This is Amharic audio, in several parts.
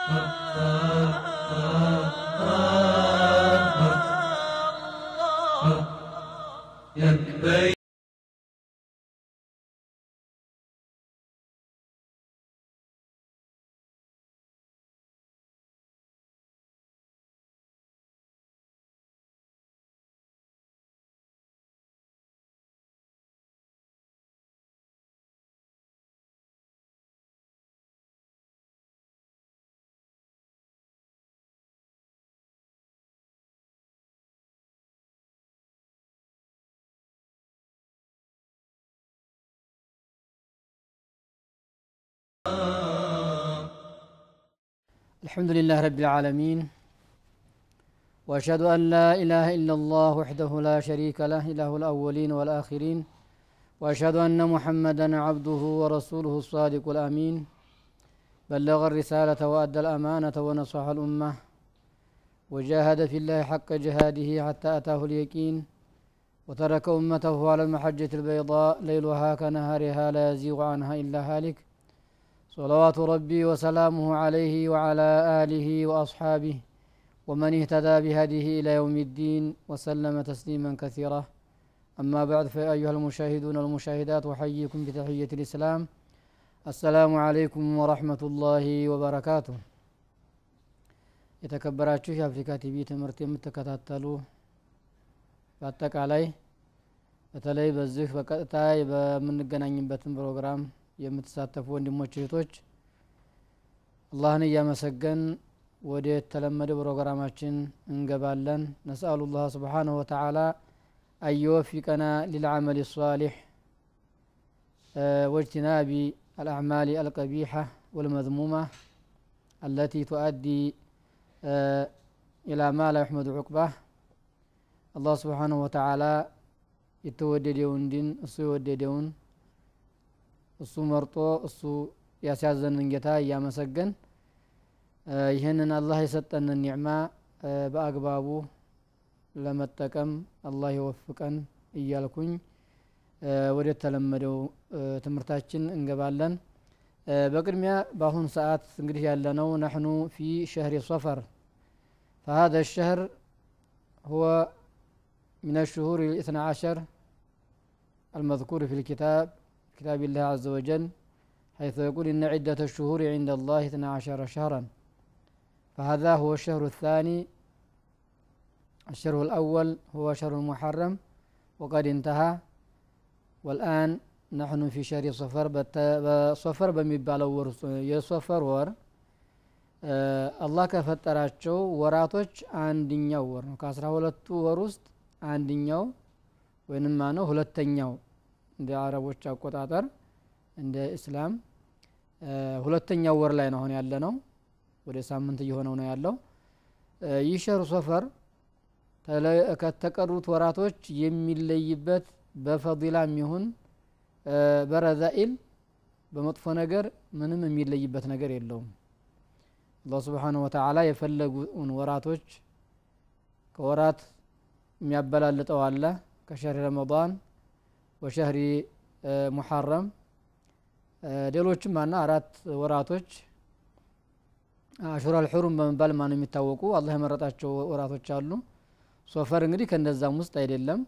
لبيك الحمد لله رب العالمين وأشهد أن لا إله إلا الله وحده لا شريك له إله الأولين والآخرين وأشهد أن محمدا عبده ورسوله الصادق الأمين بلغ الرسالة وأدى الأمانة ونصح الأمة وجاهد في الله حق جهاده حتى أتاه اليقين وترك أمته على المحجة البيضاء ليلها كنهارها لا يزيغ عنها إلا هالك صلوات ربي وسلامه عليه وعلى آله وأصحابه ومن اهتدى بهديه إلى يوم الدين وسلم تسليما كثيرا أما بعد فيا أيها المشاهدون والمشاهدات أحييكم بتحية الإسلام السلام عليكم ورحمة الله وبركاته የተከበራችሁ የአፍሪካ ቲቪ ትምህርት የምትከታተሉ በአጠቃላይ በተለይ በዚህ በቀጥታ በምንገናኝበትን ፕሮግራም የምትሳተፉ ወንድሞች እህቶች አላህን እያመሰገን ወደ የተለመደ ፕሮግራማችን እንገባለን ነስአሉ ላህ ስብሓንሁ ወተዓላ አየወፊቀና ሊልዓመል ሳሊሕ واجتناب الأعمال القبيحة والمذمومة التي تؤدي إلى ما لا يحمد عقباه الله سبحانه وتعالى የተወደደውን ዲን እሱ የወደደውን እሱ መርጦ እሱ ያስያዘንን ጌታ እያመሰገን ይህንን አላህ የሰጠንን ኒዕማ በአግባቡ ለመጠቀም አላህ ይወፍቀን እያልኩኝ ወደ ተለመደው ትምህርታችን እንገባለን በቅድሚያ በአሁን ሰዓት እንግዲህ ያለነው ነሕኑ ፊ ሸህሪ ሶፈር فهذا الشهر هو من الشهور الاثنى عشر المذكور في الكتاب كتاب الله عز وجل حيث يقول إن عدة الشهور عند الله اثنى عشر شهرا فهذا هو الشهر الثاني الشهر الأول هو شهر المحرم وقد انتهى والآن نحن في شهر صفر በሶፈር በሚባለው ወር የሶፈር ወር አላህ ከፈጠራቸው ወራቶች አንድኛው ወር ነው ከአስራ ሁለቱ ወር ውስጥ አንድኛው ወይንም ማነው ሁለተኛው እንደ አረቦች አቆጣጠር እንደ እስላም ሁለተኛው ወር ላይ ነው አሁን ያለ ነው ወደ ሳምንት እየሆነው ነው ያለው ይህ ሸህሩ ሶፈር ከተቀሩት ወራቶች የሚለይበት በፈዲላም ይሁን በረዛኢል በመጥፎ ነገር ምንም የሚለይበት ነገር የለውም አላህ ስብሓንሁ ወተዓላ የፈለጉን ወራቶች ከወራት የሚያበላልጠው አለ ከሸህሪ ረመዳን ወሸህሪ ሙሐረም ሌሎችም አና አራት ወራቶች አሹራል ሑሩም በመባል ማነው የሚታወቁ አላህ የመረጣቸው ወራቶች አሉ ሶፈር እንግዲህ ከነዛም ውስጥ አይደለም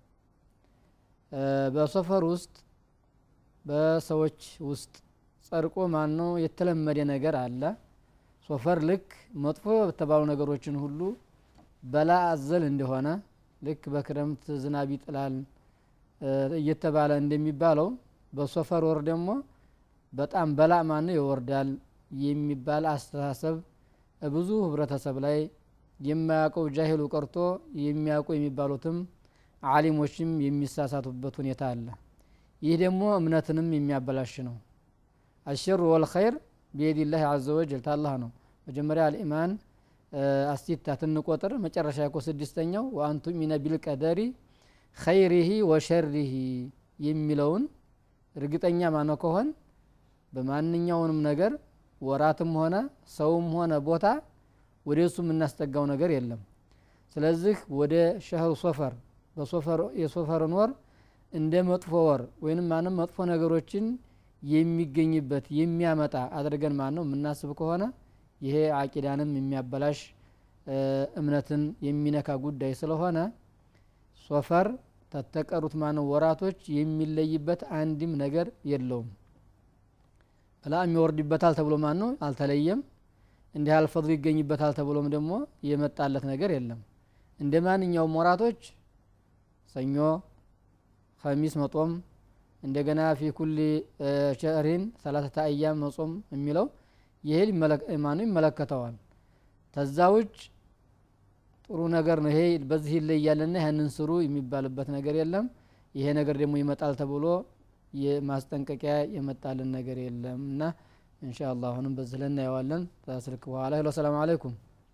በሶፈር ውስጥ በሰዎች ውስጥ ጸድቆ ማነው የተለመደ ነገር አለ ሶፈር ልክ መጥፎ በተባሉ ነገሮችን ሁሉ በላ አዘል እንደሆነ ልክ በክረምት ዝናብ ይጥላል እየተባለ እንደሚባለው በሶፈር ወር ደግሞ በጣም በላ ማነው ይወርዳል የሚባል አስተሳሰብ ብዙ ህብረተሰብ ላይ የማያውቀው ጃሂሉ ቀርቶ የሚያውቁ የሚባሉትም አሊሞችም የሚሳሳቱበት ሁኔታ አለ ይህ ደግሞ እምነትንም የሚያበላሽ ነው አሸሩ ወልኸይር ቢየዲላህ አዘ ወጀል ታላህ ነው መጀመሪያ አልኢማን አስቲታ ትንቆጥር መጨረሻ ያኮ ስድስተኛው ወአንቱሚነ ቢልቀደሪ ኸይሪሂ ወሸሪሂ የሚለውን እርግጠኛ ማነው ከሆን በማንኛውንም ነገር ወራትም ሆነ ሰውም ሆነ ቦታ ወደ እሱ የምናስጠጋው ነገር የለም ስለዚህ ወደ ሸህሩ ሶፈር የሶፈርን ወር እንደ መጥፎ ወር ወይንም ማንም መጥፎ ነገሮችን የሚገኝበት የሚያመጣ አድርገን ማን ነው የምናስብ ከሆነ ይሄ አቂዳንም የሚያበላሽ እምነትን የሚነካ ጉዳይ ስለሆነ ሶፈር ተተቀሩት ማነው ወራቶች የሚለይበት አንድም ነገር የለውም በላም ይወርድበታል ተብሎ ማን ነው አልተለየም እንዲህ አልፈضሉ ይገኝበታል ተብሎም ደግሞ የመጣለት ነገር የለም እንደ ማንኛውም ወራቶች ሰኞ ከሚስ መጦም እንደገና ፊ ኩል ሸህሪን ሰላሰተ አያም መጾም የሚለው ይሄ ማኑ ይመለከተዋል ተዛ ውጭ ጥሩ ነገር ነው ይሄ በዚህ ይለያልና ያንን ስሩ የሚባልበት ነገር የለም ይሄ ነገር ደግሞ ይመጣል ተብሎ የማስጠንቀቂያ የመጣልን ነገር የለም እና እንሻ አላህ አሁንም በዚህ ላይ እናየዋለን ስልክ በኋላ ሄሎ ሰላም አለይኩም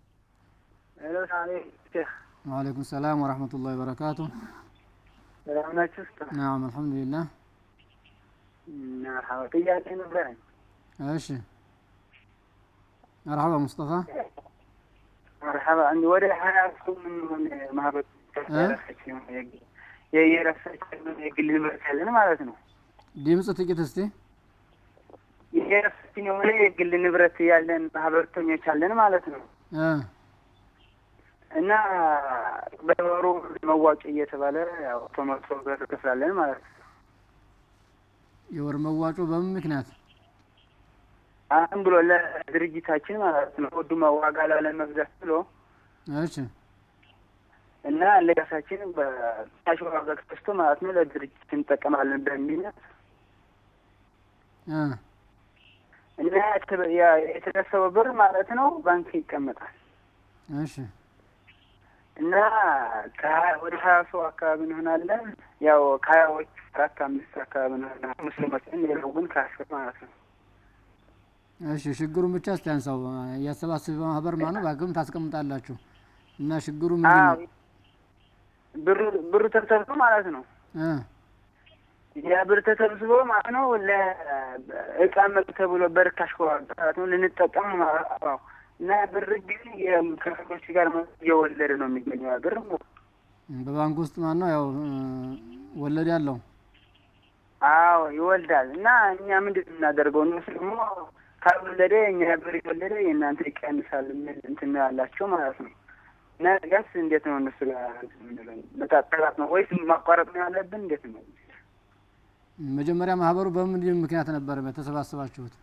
ወአለይኩም ሰላም ወረህመቱላሂ ወበረካቱ ሰላም ናችሁ? ናም አልሐምዱሊላህ መርሐባ ጥያቄ ነበረኝ። እሺ መርሐባ ሙስጠፋ መርሐባ እንዲ ወደ ሀያ እሱ ምን ሆነ ማህበር የየራሳችን የግል ንብረት ያለን ማለት ነው። ድምፅ ጥቂት እስቲ የራሳችን የሆነ የግል ንብረት ያለን ማህበርተኞች አለን ማለት ነው እ እና በወሩ መዋጮ እየተባለ ያው ተመቶ ብር ክፍላለን ማለት ነው። የወር መዋጮ በምን ምክንያት አሁን ብሎ ለድርጅታችን ማለት ነው ውዱ ዋጋ ላለመግዛት ብሎ እሺ እና ለራሳችን በታሽ ዋጋ ገዝቶ ማለት ነው ለድርጅት እንጠቀማለን በሚል እ እና የተሰበሰበው ብር ማለት ነው ባንክ ይቀመጣል እሺ እና ከሀያ ወደ ሀያ ሰው አካባቢ እንሆናለን። ያው ከሀያዎች አራት አምስት አካባቢ እንሆናለን ሙስሊሞችን፣ ሌላው ግን ከአስር ማለት ነው። እሺ ችግሩን ብቻ እስቲ አንሳው እያሰባሰበ ማህበር ማነው ባንክም ታስቀምጣላችሁ እና ችግሩ ምንድን ነው ብሩ ብሩ ተሰብስቦ ማለት ነው እ ያ ብር ተሰብስቦ ማለት ነው ለእቃ መግ ተብሎ በርካሽ ከዋጋ ማለት ነው ልንጠቀም ማለት ነው እና ብር ግን ከሰዎች ጋር እየወለደ ነው የሚገኘው ያ ብር በባንክ ውስጥ ማነው ያው ወለድ ያለው አዎ ይወልዳል። እና እኛ ምንድን የምናደርገው እነሱ ደግሞ ካልወለደ እኛ ብር የወለደ የእናንተ ይቀንሳል የሚል እንትን ያላቸው ማለት ነው። እና ጋስ እንዴት ነው እነሱ ጋር ምንለው መጣጠላት ነው ወይስ ማቋረጥ ነው ያለብን? እንዴት ነው መጀመሪያ ማህበሩ በምን ምክንያት ነበር የተሰባሰባችሁት?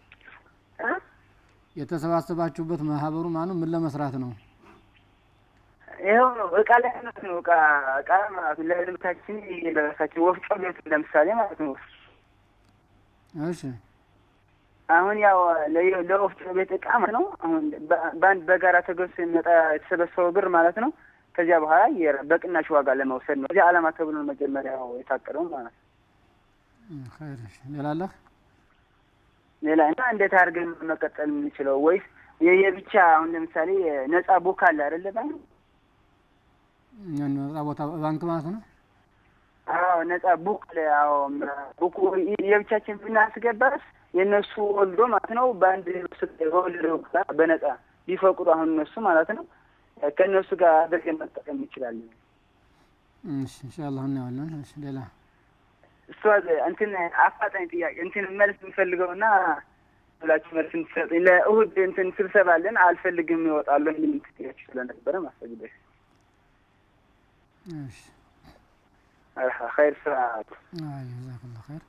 የተሰባሰባችሁበት ማህበሩ ማነው ምን ለመስራት ነው? ይኸው ነው እቃ ላይ ነው እቃ እቃ ማለት ነው ለልብታችን የደረሳችን ወፍጮ ቤት ለምሳሌ ማለት ነው። እሺ አሁን ያው ለወፍጮ ቤት እቃ ማለት ነው። አሁን በአንድ በጋራ ተገዝቶ የሚመጣ የተሰበሰበው ብር ማለት ነው። ከዚያ በኋላ በቅናሽ ዋጋ ለመውሰድ ነው። እዚያ ዓላማ ተብሎ መጀመሪያው የታቀደው ማለት ነው። ኸይር ሌላ አለህ? ሌላ እና እንዴት አድርገን መቀጠል የምንችለው ወይስ የብቻ አሁን ለምሳሌ ነጻ ቡክ አለ አይደለ ባንክ ነጻ ቦታ ባንክ ማለት ነው። አዎ ነጻ ቡክ አለ። አዎ ቡኩ የብቻችን ብናስገባስ የእነሱ ወልዶ ማለት ነው በአንድ በወለደው በነጻ ቢፈቅዱ አሁን እነሱ ማለት ነው ከእነሱ ጋር አድርገን መጠቀም እንችላለን። እሺ ኢንሻአላህ እናየዋለን። እሺ ሌላ እሷ እንትን አፋጣኝ ጥያቄ እንትን መልስ የምፈልገውና ብላችሁ መልስ እንድትሰጡኝ ለእሁድ እንትን ስብሰባ አለን አልፈልግም ይወጣሉ የሚል ጥያቄ ስለነበረ ማስፈግደሽ እሺ ኸይር ስራ አይ ጀዛከላህ ኸይር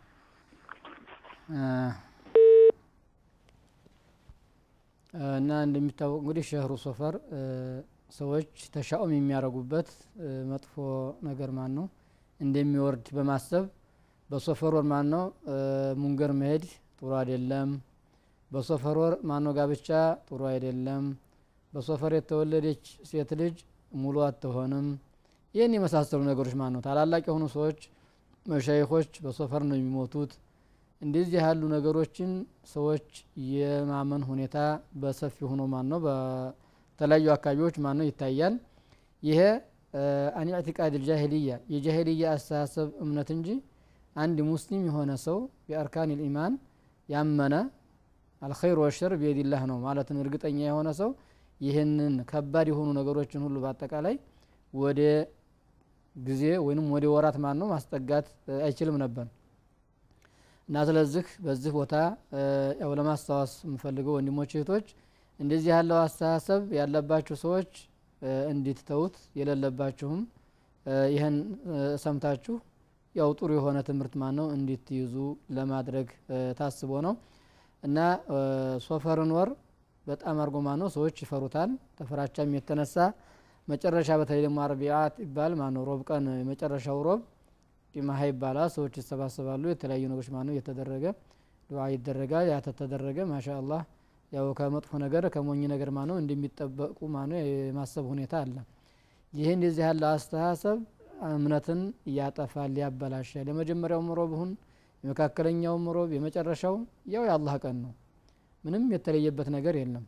እና እንደሚታወቅ እንግዲህ ሸህሩ ሶፈር ሰዎች ተሻኡም የሚያደርጉበት መጥፎ ነገር ማን ነው እንደሚወርድ በማሰብ በሶፈር ወር ማን ነው ሙንገር መሄድ ጥሩ አይደለም። በሶፈር ወር ማን ነው ጋብቻ ጥሩ አይደለም። በሶፈር የተወለደች ሴት ልጅ ሙሉ አትሆንም። ይህን የመሳሰሉ ነገሮች ማን ነው ታላላቅ የሆኑ ሰዎች መሻይኮች በሶፈር ነው የሚሞቱት። እንደዚህ ያሉ ነገሮችን ሰዎች የማመን ሁኔታ በሰፊ ሆኖ ማን ነው በተለያዩ አካባቢዎች ማን ነው ይታያል። ይሄ አን ኢዕቲቃድ ልጃሂልያ የጃሂልያ አስተሳሰብ እምነት እንጂ አንድ ሙስሊም የሆነ ሰው ቢአርካን ልኢማን ያመነ አልኸይር ወሸር ቢየዲላህ ነው ማለትን እርግጠኛ የሆነ ሰው ይህንን ከባድ የሆኑ ነገሮችን ሁሉ በአጠቃላይ ወደ ጊዜ ወይንም ወደ ወራት ማን ነው ማስጠጋት አይችልም ነበር እና ስለዚህ በዚህ ቦታ ያው ለማስታወስ የምፈልገው ወንድሞች እህቶች እንደዚህ ያለው አስተሳሰብ ያለባችሁ ሰዎች እንዲትተውት የሌለባችሁም ይህን ሰምታችሁ ያው ጥሩ የሆነ ትምህርት ማን ነው እንዲትይዙ ለማድረግ ታስቦ ነው እና ሶፈርን ወር በጣም አርጎ ማ ነው ሰዎች ይፈሩታል ተፈራቻም የተነሳ መጨረሻ በተለይ ደግሞ አርቢዓት ይባል ማነው ሮብ ቀን የመጨረሻው ሮብ ቂማሀ ይባላል ሰዎች ይሰባሰባሉ የተለያዩ ነገሮች ማነው እየተደረገ ዱዓ ይደረጋል ያ ተተደረገ ማሻ አላህ ያው ከመጥፎ ነገር ከሞኝ ነገር ማነው እንደሚጠበቁ ማነው የማሰብ ሁኔታ አለ ይህ እንደዚህ ያለ አስተሳሰብ እምነትን ያጠፋል ያበላሻል የመጀመሪያውም ሮብ ሁን የመካከለኛውም ሮብ የመጨረሻው ያው የአላህ ቀን ነው ምንም የተለየበት ነገር የለም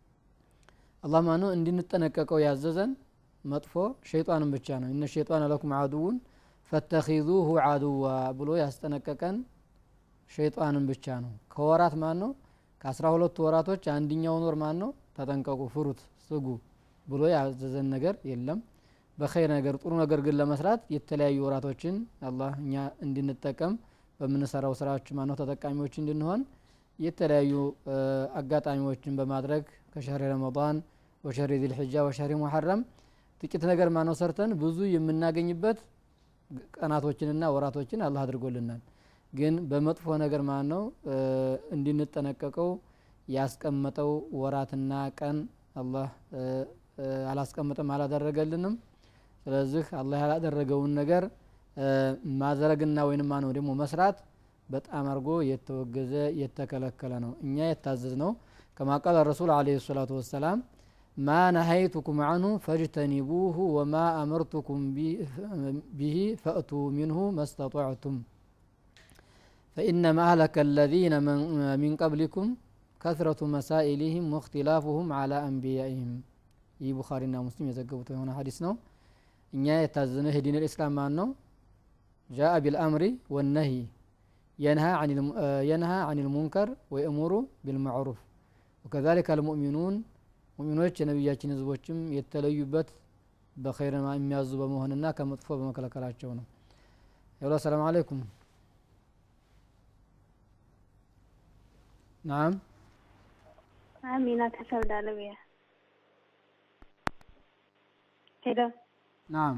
አላህ ማነው እንድንጠነቀቀው ያዘዘን መጥፎ ሸይጣንን ብቻ ነው እነ ሸይጣን ለኩም አዱውን ፈተኺዙሁ አዱዋ ብሎ ያስጠነቀቀን ሸይጣንን ብቻ ነው ከወራት ማን ነው ከአስራ ሁለቱ ወራቶች አንድኛውን ወር ማን ነው ተጠንቀቁ ፍሩት ስጉ ብሎ ያዘዘን ነገር የለም በኸይር ነገር ጥሩ ነገር ግን ለመስራት የተለያዩ ወራቶችን አላህ እኛ እንድንጠቀም በምንሰራው ስራዎች ማነው ተጠቃሚዎች እንድንሆን የተለያዩ አጋጣሚዎችን በማድረግ ከሸህሪ ረመዳን ወሸህሪ ዚልሕጃ ወሸህሪ ሙሐረም ጥቂት ነገር ማነው ሰርተን ብዙ የምናገኝበት ቀናቶችንና ወራቶችን አላህ አድርጎልናል ግን በመጥፎ ነገር ማለት ነው እንድንጠነቀቀው ያስቀመጠው ወራትና ቀን አላህ አላስቀምጥም አላደረገልንም ስለዚህ አላህ ያላደረገውን ነገር ማድረግና ወይንም ማነው ደግሞ መስራት በጣም አድርጎ የተወገዘ የተከለከለ ነው እኛ የታዘዝ ነው ከማ ቃል ረሱል አለ ሰላቱ ወሰላም ማ ነሀይቱኩም አንሁ ፈጅተኒቡሁ ወማ አመርቱኩም ቢሂ ፈእቱ ሚንሁ መስተጧዕቱም فإنما أهلك الذين من قبلكم كثرة مسائلهم واختلافهم على أنبيائهم ይህ ቡኻሪና ሙስሊም የዘገቡት የሆነ ሀዲስ ነው እኛ የታዘነ ዲን ልእስላም ማን ነው ጃአ ቢልአምሪ ወነሂ የንሃ አን ልሙንከር ወየእሙሩ ቢልማዕሩፍ ወከዛሊከ አልሙእሚኑን ሙእሚኖች የነቢያችን ህዝቦችም የተለዩበት በኸይር የሚያዙ በመሆንና ከመጥፎ በመከለከላቸው ነው ሄሎ ሰላም አለይኩም ናም አሚና ከሳውዲ አረቢያ ሄሎ ናም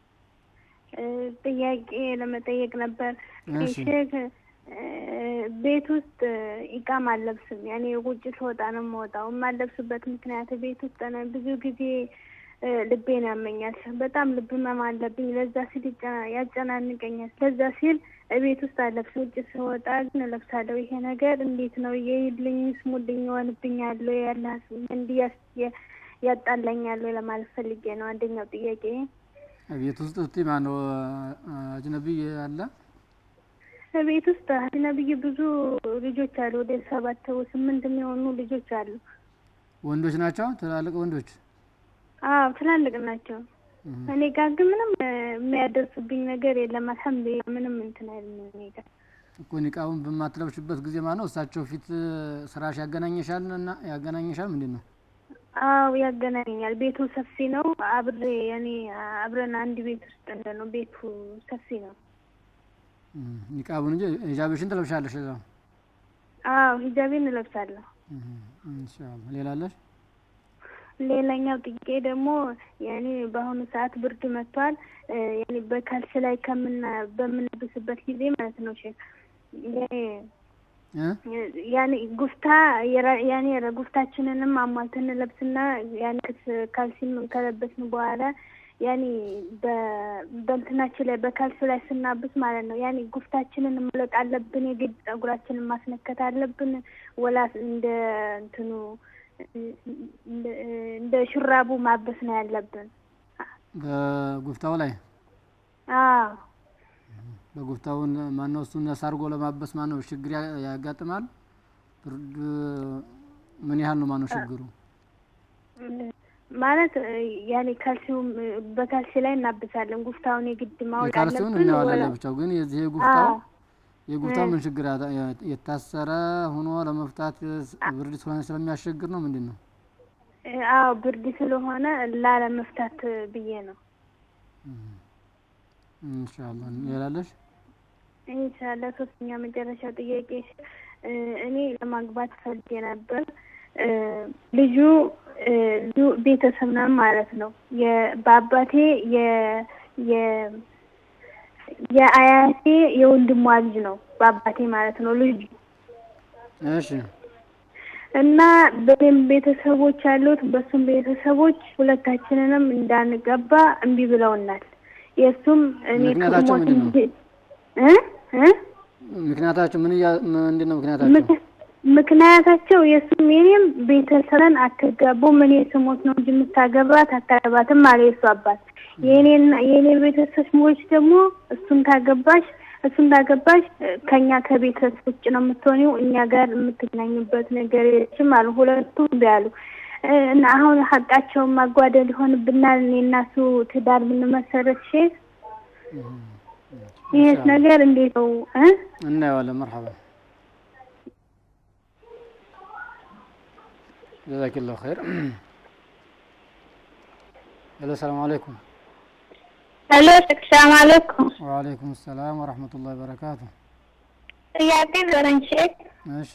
ጥያቄ ለመጠየቅ ነበር እሺ። ሼክ ቤት ውስጥ ኢቃም አለብስም ያኔ ውጭ ስወጣ ነው የምወጣው የማለብስበት ምክንያት ቤት ውስጥ ነው ብዙ ጊዜ እ፣ ልቤን ያመኛል በጣም ልብ ህመም አለብኝ ለዛ ሲል ይጨ- ያጨናንቀኛል ለዛ ሲል ቤት ውስጥ አለብስም ውጭ ስወጣ ግን እለብሳለሁ ይሄ ነገር እንዴት ነው ይሄድልኝ ስሙልኝ ይሆንብኛል ወይ ያለ እንዲህ ያስ- ያ- ያጣላኛል ወይ ለማለት ፈልጌ ነው አንደኛው ጥያቄ ቤት ውስጥ እስቲ ማነው አጅነቢይ አለ ቤት ውስጥ ነብይ ብዙ ልጆች አሉ ወደ ሰባት ስምንት የሚሆኑ ልጆች አሉ ወንዶች ናቸው ትላልቅ ወንዶች አዎ ትላልቅ ናቸው እህ። እኔ ጋር ግን ምንም እ፣ የሚያደርሱብኝ ነገር የለም አልሐምዱሊላህ ምንም እንትን አይልም እኔ ጋር እኮ ኒቃቡን በማትለብሽበት ጊዜ ማነው እሳቸው ፊት ስራሽ ያገናኘሻል እና ያገናኘሻል ምንድን ነው አዎ ያገናኘኛል ቤቱ ሰፊ ነው አብሬ እኔ አብረን አንድ ቤት ውስጥ እንደ ነው ቤቱ ሰፊ ነው እህ። ኒቃቡን እንጂ ሂጃብሽን ትለብሻለሽ እዛ አዎ ሂጃቤን እለብሳለሁ እህ። ኢንሻአላህ ሌላ አለሽ ሌላኛው ጥያቄ ደግሞ ያኔ በአሁኑ ሰዓት ብርድ መጥቷል እ፣ ያኔ በካልስ ላይ ከምና በምንብስበት ጊዜ ማለት ነው ሼክ ያኔ- እ? ያኔ ጉፍታ የራ- ያኔ ረ- ጉፍታችንንም አሟልተን እንለብስና ያኔ ክስ- ካልሲም ከለበስን በኋላ ያኔ በ- በእንትናችን ላይ በካልሲ ላይ ስናብስ ማለት ነው ያኔ ጉፍታችንን መለቅ አለብን የግድ ጸጉራችንን ማስነከት አለብን ወላ እንደ እንትኑ እንደ- እንደ ሹራቡ ማበስ ነው ያለብን በጉፍታው ላይ አዎ በጉፍታውን ማነው እሱን ነሳርጎ ለማበስ ማነው ችግር ያ- ያጋጥማል ብርድ ምን ያህል ነው ማነው ችግሩ ማለት እ፣ ያኔ ካልሲውም እ፣ በካልሲ ላይ እናብሳለን ጉፍታውን የግድ ማወቅ የካልሲውን አለብን እናየዋለን ወላ- ለብቻው ግን የዚህ የጉፍታው አዎ የጉፍታው እ። ምን ችግር አለ? የታሰረ ሆኖ ለመፍታት ብርድ ስለሆነ ስለሚያስቸግር ነው ምንድን ነው እ፣ አዎ ብርድ ስለሆነ ላለመፍታት ብዬ ነው ኢንሻአላህ ሌላለሽ ኢንሻላህ ሶስተኛ መጨረሻ ጥያቄ እ፣ እኔ ለማግባት ፈልጌ ነበር እ፣ ልጁ እ፣ ልጁ ቤተሰብ ነው ማለት ነው። የ- በአባቴ የ የ- የአያቴ የወንድሟ ልጅ ነው በአባቴ ማለት ነው ልጁ እሺ እና በእኔም ቤተሰቦች ያሉት በሱም ቤተሰቦች ሁለታችንንም እንዳንገባ እምቢ ብለውናል። የእሱም እኔ ምክንያታቸው ከሞት ምንድን ነው? እንጂ- እ እ ምክንያታቸው ምን እያ ምንድን ነው ምክንያታቸው? ምክ- ምክንያታቸው የእሱም የኔም ቤተሰብን አትጋቡም፣ እኔ ስሞት ነው እንጂ የምታገባት አታገባትም አለ የእሱ አባት። የኔና የኔ ቤተሰቦች ደግሞ እሱን ታገባሽ እሱን ታገባሽ እ፣ ከኛ ከቤተሰብ ውጭ ነው የምትሆኒው፣ እኛ ጋር የምትገናኝበት ነገር የለችም አሉ። ሁለቱም እምቢ አሉ እ፣ እና አሁን ሀቃቸውን ማጓደል ይሆንብናል። እኔ እና እሱ ትዳር ብንመሰረት ሼህ ይህስ ነገር እንዴት ነው እ እናየዋለን። መርሐባ ጀዛኪላሁ ኸይር። ሄሎ ሰላም አለይኩም። ሄሎ ሰላም አለይኩም። ወአለይኩም ሰላም ወረሕመቱላሂ ወበረካቱ። ጥያቄ ዘረኝ ሼክ እሺ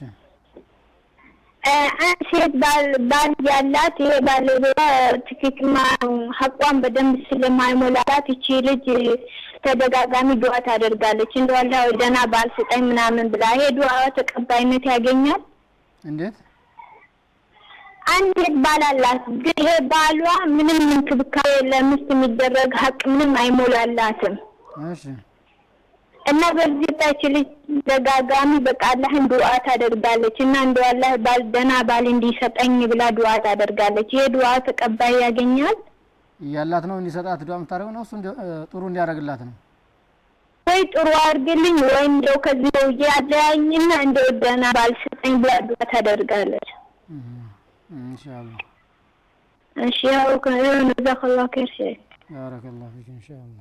አንድ ሴት ባል ባል ያላት ይሄ ባለቤቷ ትክክል ሀቋን በደንብ ስለማይሞላላት ይቺ ልጅ ተደጋጋሚ ዱዓ ታደርጋለች። እንደው አላህ ደህና ባል ስጠኝ ምናምን ብላ ይሄ ዱዓ ተቀባይነት ያገኛል? እንዴት? አንድ ሴት ባል አላት፣ ግን ይሄ ባሏ ምንም እንክብካቤ ለሚስት የሚደረግ ሀቅ ምንም አይሞላላትም እሺ እና በዚህ ታች ልጅ ደጋጋሚ በቃ አላህን ዱዓ ታደርጋለች እና እንደው አላህ ባል ደህና ባል እንዲሰጠኝ ብላ ዱዓ ታደርጋለች። ይሄ ዱዓ ተቀባይ ያገኛል እያላት ነው እንዲሰጣት ዱዓ የምታደርገው ነው እሱ እንዲ- እ፣ ጥሩ እንዲያደርግላት ነው። ወይ ጥሩ አድርግልኝ ወይ እንደው ከዚህ ሰውዬ አለያኝና እንደው ደህና ባል ስጠኝ ብላ ዱዓ ታደርጋለች። እህ፣ ኢንሻአላህ እሺ ያው ከሆነ ጀዛከላሁ ኸይር ሼክ ባረከላሁ ፊክ ኢንሻአላህ።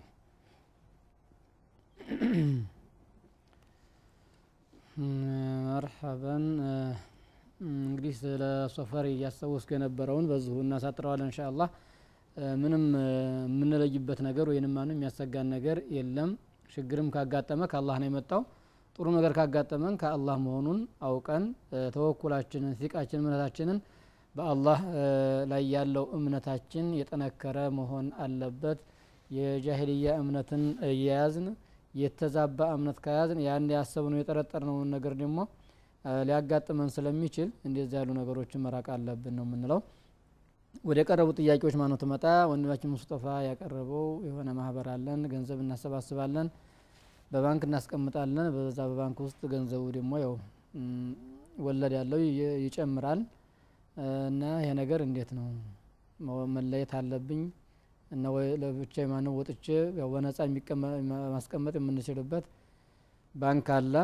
መርሐበን እ፣ እንግዲህ ስለ ሶፈር እያስታወስኩ የነበረውን በዚሁ እናሳጥረዋለን ኢንሻአላህ። እ፣ ምንም እ፣ የምንለይበት ነገር ወይንም ማንም የሚያሰጋን ነገር የለም። ችግርም ካጋጠመ ከአላህ ነው የመጣው። ጥሩ ነገር ካጋጠመን ከአላህ መሆኑን አውቀን እ፣ ተወኩላችንን ሲቃችን እምነታችንን በአላህ እ፣ ላይ ያለው እምነታችን የጠነከረ መሆን አለበት። የጃሂልያ እምነትን እየያዝን የተዛባ እምነት ከያዝን ያን ያሰብነው የጠረጠርነውን ነገር ደግሞ እ፣ ሊያጋጥመን ስለሚችል እንደዚህ ያሉ ነገሮችን መራቅ አለብን ነው የምንለው። ወደ ቀረቡ ጥያቄዎች ማነው ትመጣ ወንድማችን ሙስጠፋ ያቀረበው የሆነ ማህበር አለን፣ ገንዘብ እናሰባስባለን፣ በባንክ እናስቀምጣለን። በዛ በባንክ ውስጥ ገንዘቡ ደግሞ ያው ም፣ ወለድ ያለው ይ- ይጨምራል እ፣ እና ይሄ ነገር እንዴት ነው መ- መለየት አለብኝ እና ወይ ለብቻ ማነው ወጥቼ ያው በነጻ የሚቀመ- ማስቀመጥ የምንችልበት ባንክ አለ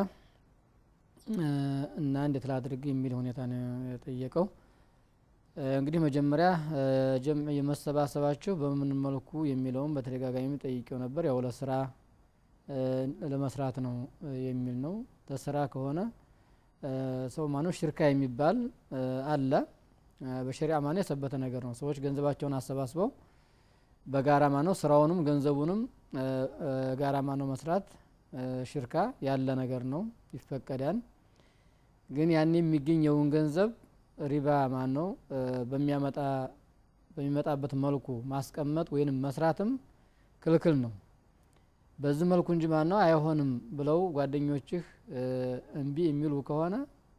እ፣ እና እንዴት ላድርግ የሚል ሁኔታ ነው የጠየቀው። እ፣ እንግዲህ መጀመሪያ እ፣ ጀም የመሰባሰባቸው በምን መልኩ የሚለውን በተደጋጋሚ ጠይቄው ነበር። ያው ለስራ እ፣ ለመስራት ነው እ፣ የሚል ነው። ለስራ ከሆነ እ፣ ሰው ማነው ሽርካ የሚባል እ፣ አለ። እ፣ በሸሪዓ ማነው የሰበተ ነገር ነው። ሰዎች ገንዘባቸውን አሰባስበው በጋራ ማነው ስራውንም ገንዘቡንም እ፣ እ፣ ጋራ ማነው መስራት እ፣ ሽርካ ያለ ነገር ነው፣ ይፈቀዳል። ግን ያን የሚገኘውን ገንዘብ ሪባ ማን ነው በሚያመጣ በሚመጣበት መልኩ ማስቀመጥ ወይንም መስራትም ክልክል ነው። በዚህ መልኩ እንጂ ማን ነው አይሆንም ብለው ጓደኞችህ እ፣ እምቢ የሚሉ ከሆነ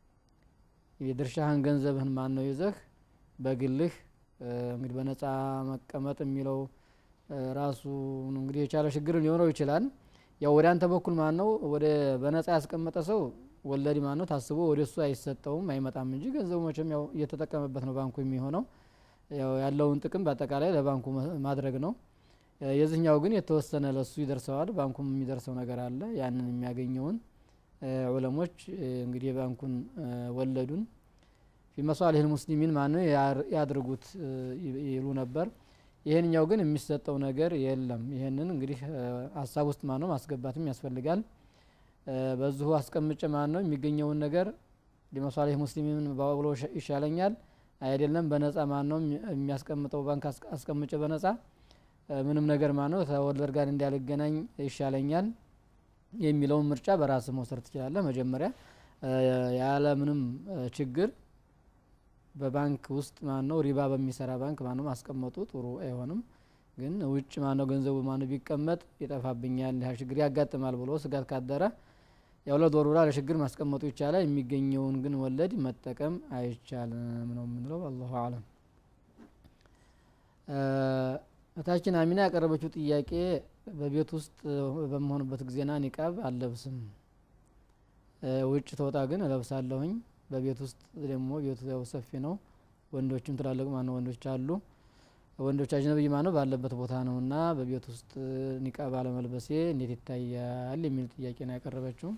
የድርሻህን ገንዘብህን ማን ነው ይዘህ በግልህ እ፣ እንግዲህ በነፃ መቀመጥ የሚለው እ፣ ራሱ እንግዲህ የቻለ ችግር ሊሆነው ይችላል። ያው ወደ አንተ በኩል ማን ነው ወደ በነፃ ያስቀመጠ ሰው ወለድ ማን ነው ታስቦ ወደ እሱ አይሰጠውም አይመጣም እንጂ ገንዘቡ መቼም ያው እየተጠቀመበት ነው ባንኩ የሚሆነው ያው ያለውን ጥቅም በአጠቃላይ ለባንኩ መ- ማድረግ ነው። እ፣ የዚህኛው ግን የተወሰነ ለሱ ይደርሰዋል። ባንኩም የሚደርሰው ነገር አለ። ያንን የሚያገኘውን እ፣ ዑለሞች እ፣ እንግዲህ የባንኩን እ፣ ወለዱን ፊ መሷሊህ ሙስሊሚን ማን ነው ያር- ያድርጉት እ፣ ይ- ይሉ ነበር። ይህንኛው ግን የሚሰጠው ነገር የለም። ይህንን እንግዲህ እ፣ ሀሳብ ውስጥ ማን ነው ማስገባትም ያስፈልጋል። እ፣ በዚሁ አስቀምጭ ማን ነው የሚገኘውን ነገር ሊመሷሊህ ሙስሊሚን ብሎ ሸ- ይሻለኛል አይደለም በነጻ ማን ነው የሚ- የሚያስቀምጠው ባንክ አስ- አስቀምጭ በነጻ እ፣ ምንም ነገር ማን ነው ተወለድ ጋር እንዳልገናኝ ይሻለኛል የሚለውን ምርጫ በራስ መውሰድ ትችላለህ። መጀመሪያ እ፣ ያለ ምንም እ፣ ችግር በባንክ ውስጥ ማን ነው ሪባ በሚሰራ ባንክ ማነው ማስቀመጡ ጥሩ አይሆንም። ግን ውጭ ማነው ገንዘቡ ማነው ቢቀመጥ ይጠፋብኛል፣ ያ ችግር ያጋጥማል ብሎ ስጋት ካደረ ያው ለዶር ብላ ለችግር ማስቀመጡ ይቻላል። የሚገኘውን ግን ወለድ መጠቀም አይቻልም ነው የምንለው። አላሁ አለም። እታችን አሚና ያቀረበችው ጥያቄ በቤት ውስጥ በመሆንበት ጊዜና ኒቃብ አልለብስም፣ ውጭ ተወጣ ግን እለብሳለሁኝ። በቤት ውስጥ ደግሞ ቤቱ ያው ሰፊ ነው፣ ወንዶችም ትላልቅ ማነው ወንዶች አሉ። ወንዶች አጅነብይ ማነው ባለበት ቦታ ነው እና በቤት ውስጥ ኒቃብ አለመልበሴ እንዴት ይታያል የሚል ጥያቄ ነው ያቀረበችው።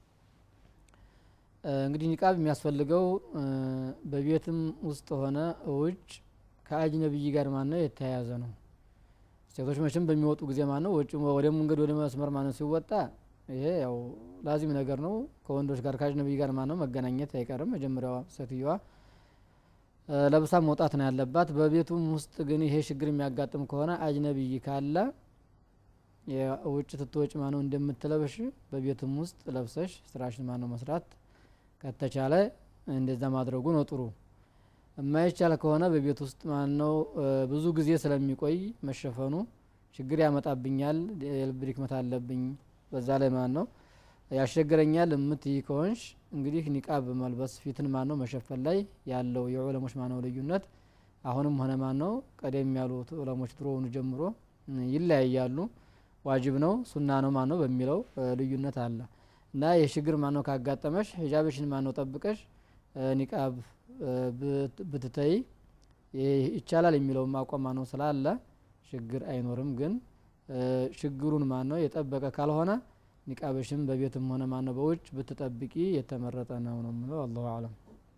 እንግዲህ ኒቃብ የሚያስፈልገው በቤትም ውስጥ ሆነ ውጭ ከአጅነብይ ጋር ማነው የተያያዘ ነው። ሴቶች መቼም በሚወጡ ጊዜ ማነው ውጭ ወደ መንገድ ወደ መስመር ማነው ሲወጣ ይሄ ያው ላዚም ነገር ነው። ከወንዶች ጋር ከአጅነብይ ጋር ማነው መገናኘት አይቀርም። መጀመሪያዋ ሴትዮዋ ለብሳ መውጣት ነው ያለባት። በቤቱም ውስጥ ግን ይሄ ችግር የሚያጋጥም ከሆነ አጅነብይ ካለ ውጭ ትትወጭ ማነው እንደምትለብሽ በቤትም ውስጥ ለብሰሽ ስራሽን ማነው መስራት ከተቻለ እንደዛ ማድረጉ ነው ጥሩ። የማይቻል ከሆነ በቤት ውስጥ ማነው ብዙ ጊዜ ስለሚቆይ መሸፈኑ ችግር ያመጣብኛል፣ የልብ ድክመት አለብኝ፣ በዛ ላይ ማን ነው ያስቸግረኛል የምትይ ከሆንሽ እንግዲህ ኒቃብ መልበስ ፊትን ማነው መሸፈን ላይ ያለው የዑለሞች ማነው ልዩነት አሁንም ሆነ ማነው ቀደም ያሉት ዑለሞች ድሮውኑ ጀምሮ ይለያያሉ። ዋጅብ ነው ሱና ነው ማነው በሚለው ልዩነት አለ እና የችግር ማነው ካጋጠመሽ ሂጃብሽን ማነው ጠብቀሽ ኒቃብ ብትተይ ይቻላል የሚለውም አቋም ማነው ስላለ ችግር አይኖርም። ግን ችግሩን ማነው የጠበቀ ካልሆነ ኒቃብሽም በቤትም ሆነ ማነው በውጭ ብትጠብቂ የተመረጠ ነው ነው የምለው። አላሁ አለም።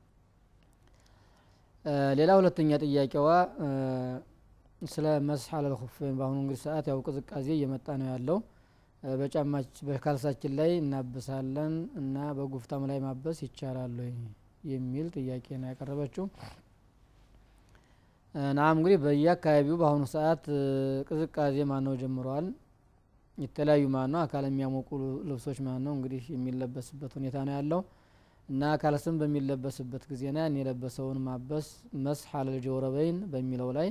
ሌላ ሁለተኛ ጥያቄዋ ስለ መስሕ አለል ኹፈይን በአሁኑ እንግዲህ ሰዓት ያው ቅዝቃዜ እየመጣ ነው ያለው። በጫማች በካልሳችን ላይ እናብሳለን እና በጉፍታም ላይ ማበስ ይቻላል የሚል ጥያቄ ነው ያቀረበችው። ናም እንግዲህ በየአካባቢው በአሁኑ ሰዓት ቅዝቃዜ ማነው ጀምረዋል። የተለያዩ ማነው አካል የሚያሞቁ ልብሶች ማነው እንግዲህ የሚለበስበት ሁኔታ ነው ያለው እና ካልስም በሚለበስበት ጊዜ ና ያን የለበሰውን ማበስ መስሕ አለል ጀውረበይን በሚለው ላይ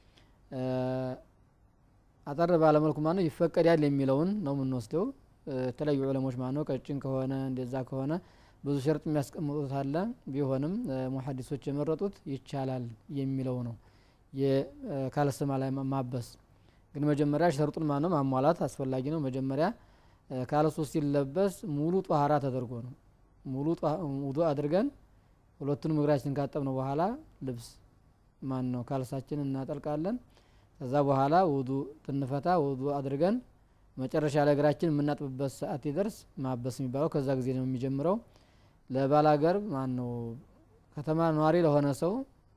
አጠር ባለመልኩ ማነው ይፈቀዳል የሚለውን ነው የምንወስደው። የተለያዩ ዑለሞች ማነው ቀጭን ከሆነ እንደዛ ከሆነ ብዙ ሸርጥ የሚያስቀምጡት አለ። ቢሆንም ሙሐዲሶች የመረጡት ይቻላል የሚለው ነው። የካልስማ ላይ ማበስ ግን መጀመሪያ ሸርጡን ማነው ማሟላት አስፈላጊ ነው። መጀመሪያ ካልሱ ሲለበስ ሙሉ ጧሃራ ተደርጎ ነው። ሙሉ ውዱ አድርገን ሁለቱንም እግራችን ካጠብነው በኋላ ልብስ ማን ነው ካልሳችን እናጠልቃለን። ከዛ በኋላ ውዱ ትንፈታ ውዱ አድርገን መጨረሻ ላይ እግራችን የምናጥብበት ሰዓት ይደርስ ማበስ የሚባለው ከዛ ጊዜ ነው የሚጀምረው። ለባላገር ማን ነው ከተማ ነዋሪ ለሆነ ሰው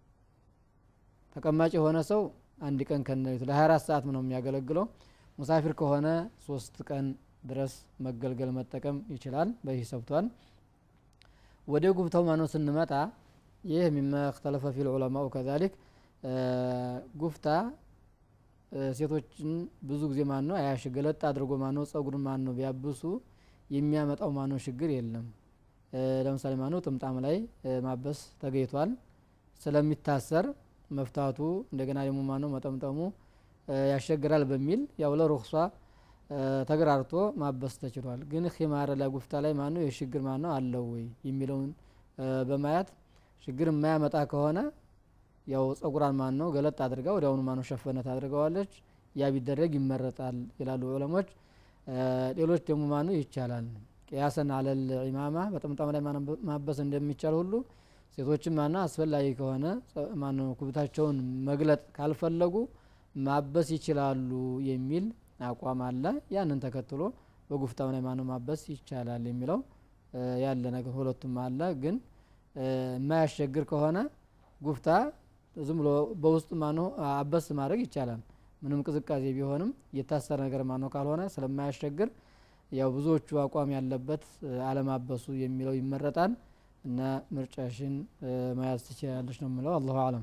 ተቀማጭ የሆነ ሰው አንድ ቀን ከነሌቱ ለ24 ሰዓት ነው የሚያገለግለው። ሙሳፊር ከሆነ ሶስት ቀን ድረስ መገልገል መጠቀም ይችላል። በይህ ሰብቷል። ወደ ጉብታው ማነው ስንመጣ ይህ ሚማ እክተለፈ ፊል ዑለማኡ ከዛሊክ ጉፍታ ሴቶችን ብዙ ጊዜ ማን ነው አያሽ ገለጥ አድርጎ ማን ነው ጸጉርን ማን ነው ቢያብሱ የሚያመጣው ማን ነው ችግር የለም። ለምሳሌ ማን ነው ጥምጣም ላይ ማበስ ተገይቷል ስለሚታሰር መፍታቱ እንደገና ደግሞ ማን ነው መጠምጠሙ ያስቸግራል በሚል ያው ለሩክሷ ተግራርቶ ማበስ ተችሏል። ግን ኺማር ላይ ጉፍታ ላይ ማን ነው የችግር ማን ነው አለው ወይ የሚለውን በማየት ችግር የማያመጣ ከሆነ ያው ጸጉራን ማን ነው ገለጥ አድርጋ ወዲያውኑ ማን ነው ሸፈነት አድርገዋለች። ያ ቢደረግ ይመረጣል ይላሉ ዑለሞች። ሌሎች ደግሞ ማን ነው ይቻላል ቅያሰን አለል ኢማማ በጥምጣም ላይ ማበስ እንደሚቻል ሁሉ ሴቶችም ማና አስፈላጊ ከሆነ ማነው ኩብታቸውን መግለጥ ካልፈለጉ ማበስ ይችላሉ የሚል አቋም አለ። ያንን ተከትሎ በጉፍታው ላይ ማነው ማበስ ይቻላል የሚለው ያለ ነገር ሁለቱም አለ። ግን የማያስቸግር ከሆነ ጉፍታ ዝም ብሎ በውስጡ ማነው አበስ ማድረግ ይቻላል። ምንም ቅዝቃዜ ቢሆንም የታሰረ ነገር ማነው ካልሆነ ስለማያስቸግር ያው ብዙዎቹ አቋም ያለበት አለማበሱ የሚለው ይመረጣል። እና ምርጫሽን መያዝ ትችላለች ነው የምለው። አላሁ አለም።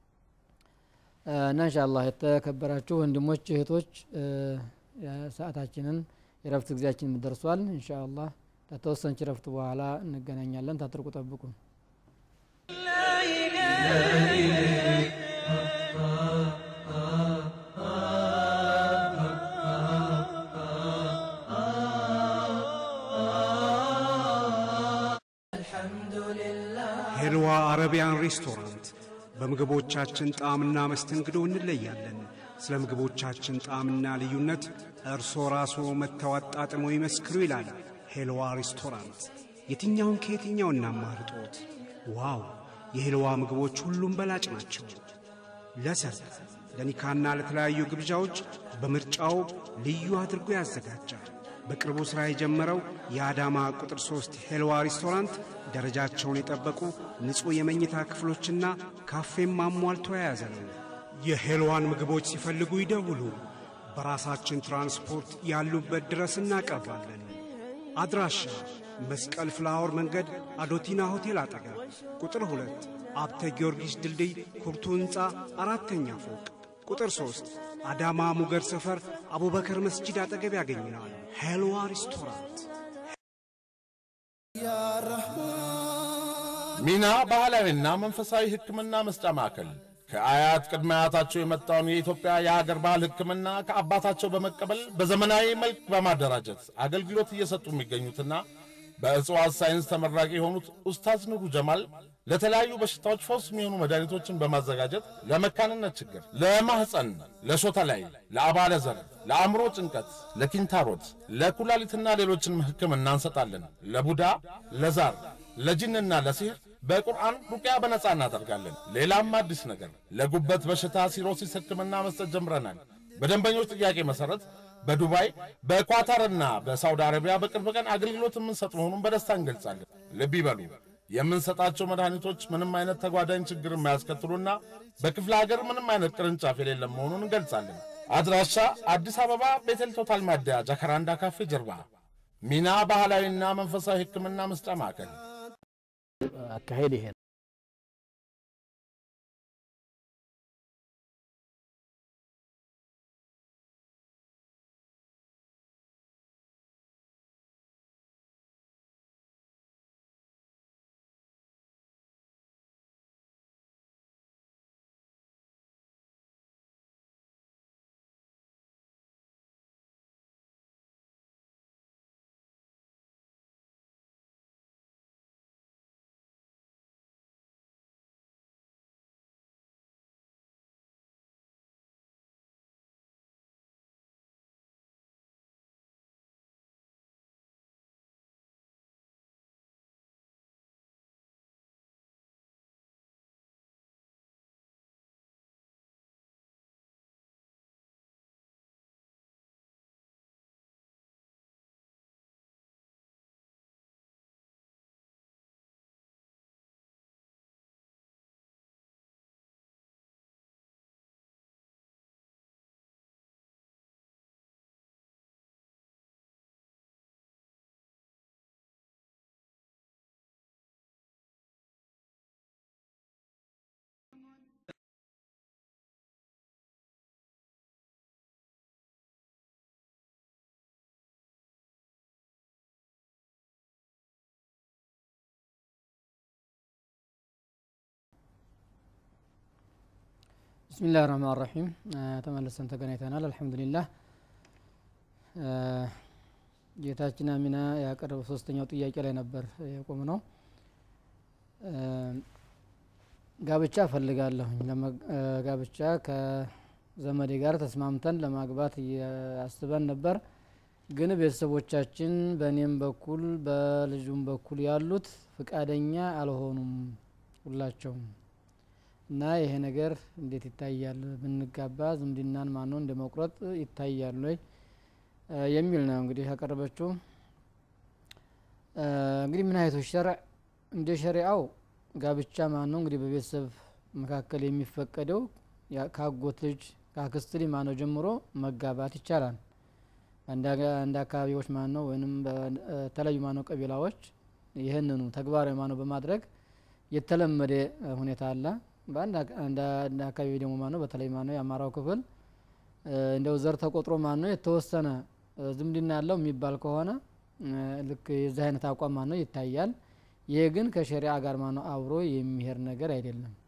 እና እንሻአላህ የተከበራችሁ ወንድሞች እህቶች፣ ሰዓታችንን የረፍት ጊዜያችን ደርሷል። እንሻአላህ ከተወሰነች ረፍት በኋላ እንገናኛለን። ታትርቁ ጠብቁ። ሄልዋ አረቢያን ሬስቶራንት በምግቦቻችን ጣዕምና መስተንግዶ እንለያለን። ስለ ምግቦቻችን ጣዕምና ልዩነት እርሶ ራስዎ መጥተው አጣጥመው ይመስክሩ ይላል ሄልዋ ሬስቶራንት። የትኛውን ከየትኛው እናማርጦት? ዋው! የሄልዋ ምግቦች ሁሉም በላጭ ናቸው። ለሰርግ፣ ለኒካና ለተለያዩ ግብዣዎች በምርጫው ልዩ አድርጎ ያዘጋጃል። በቅርቡ ሥራ የጀመረው የአዳማ ቁጥር ሦስት ሄልዋ ሬስቶራንት ደረጃቸውን የጠበቁ ንጹሕ የመኝታ ክፍሎችና ካፌም አሟልቶ የያዘ ነው። የሄልዋን ምግቦች ሲፈልጉ ይደውሉ። በራሳችን ትራንስፖርት ያሉበት ድረስ እናቀርባለን። አድራሻ መስቀል ፍላወር መንገድ አዶቲና ሆቴል አጠገብ፣ ቁጥር ሁለት አብተ ጊዮርጊስ ድልድይ ኩርቱ ሕንፃ አራተኛ ፎቅ፣ ቁጥር ሦስት አዳማ ሙገር ሰፈር አቡበከር መስጂድ አጠገብ ያገኙናል። ሄልዋ ሬስቶራንት ሚና ባህላዊና መንፈሳዊ ሕክምና መስጫ ማዕከል ከአያት ቅድመ አያታቸው የመጣውን የኢትዮጵያ የሀገር ባህል ሕክምና ከአባታቸው በመቀበል በዘመናዊ መልክ በማደራጀት አገልግሎት እየሰጡ የሚገኙትና በእጽዋት ሳይንስ ተመራቂ የሆኑት ኡስታዝ ኑሩ ጀማል ለተለያዩ በሽታዎች ፈውስ የሚሆኑ መድኃኒቶችን በማዘጋጀት ለመካንነት ችግር፣ ለማህፀን፣ ለሾተ ላይ፣ ለአባለ ዘር፣ ለአእምሮ ጭንቀት፣ ለኪንታሮት፣ ለኩላሊትና ሌሎችንም ሕክምና እንሰጣለን። ለቡዳ፣ ለዛር፣ ለጅንና ለሲህር በቁርአን ሩቅያ በነጻ እናደርጋለን። ሌላም አዲስ ነገር ለጉበት በሽታ ሲሮሲስ ሕክምና መስጠት ጀምረናል። በደንበኞች ጥያቄ መሠረት በዱባይ በኳታርና በሳውዲ አረቢያ በቅርብ ቀን አገልግሎት የምንሰጥ መሆኑን በደስታ እንገልጻለን። ልብ ይበሉ፣ የምንሰጣቸው መድኃኒቶች ምንም አይነት ተጓዳኝ ችግር የማያስከትሉና በክፍለ ሀገር ምንም አይነት ቅርንጫፍ የሌለ መሆኑን እንገልጻለን። አድራሻ አዲስ አበባ ቤተል ቶታል ማደያ ጃካራንዳ ካፌ ጀርባ ሚና ባህላዊና መንፈሳዊ ሕክምና መስጫ ማዕከል አካሄድ ይሄ ነው። ብስሚላህ ረህማን ረሒም ተመልሰን ተገናኝተናል። አልሐምዱሊላህ ጌታችን አሚና ያቀረበው ሶስተኛው ጥያቄ ላይ ነበር የቆም ነው። ጋብቻ እፈልጋለሁኝ። ጋብቻ ከዘመዴ ጋር ተስማምተን ለማግባት አስበን ነበር። ግን ቤተሰቦቻችን በእኔም በኩል በልጁም በኩል ያሉት ፍቃደኛ አልሆኑም ሁላቸውም እና ይሄ ነገር እንዴት ይታያል? ብንጋባ ዝምድናን ማነው እንደ መቁረጥ ይታያል ወይ የሚል ነው እንግዲህ ያቀረበችው። እንግዲህ ምን አይነቶች ሸርዕ እንደ ሸሪአው ጋብቻ ማን ነው እንግዲህ በቤተሰብ መካከል የሚፈቀደው ከአጎት ልጅ ከአክስት ልጅ ማነው ጀምሮ መጋባት ይቻላል። አንድ አካባቢዎች ማን ነው ወይም በተለያዩ ማነው ቀቢላዎች ይህንኑ ተግባራዊ ማነው በማድረግ የተለመደ ሁኔታ አለ። በአንድ አካባቢ ደግሞ ማነው በተለይ ማነው የአማራው ክፍል እንደው ዘር ተቆጥሮ ማነው የተወሰነ ዝምድና ያለው የሚባል ከሆነ ልክ የዚህ አይነት አቋም ማነው ይታያል። ይህ ግን ከሸሪዓ ጋር ማነው አብሮ የሚሄድ ነገር አይደለም።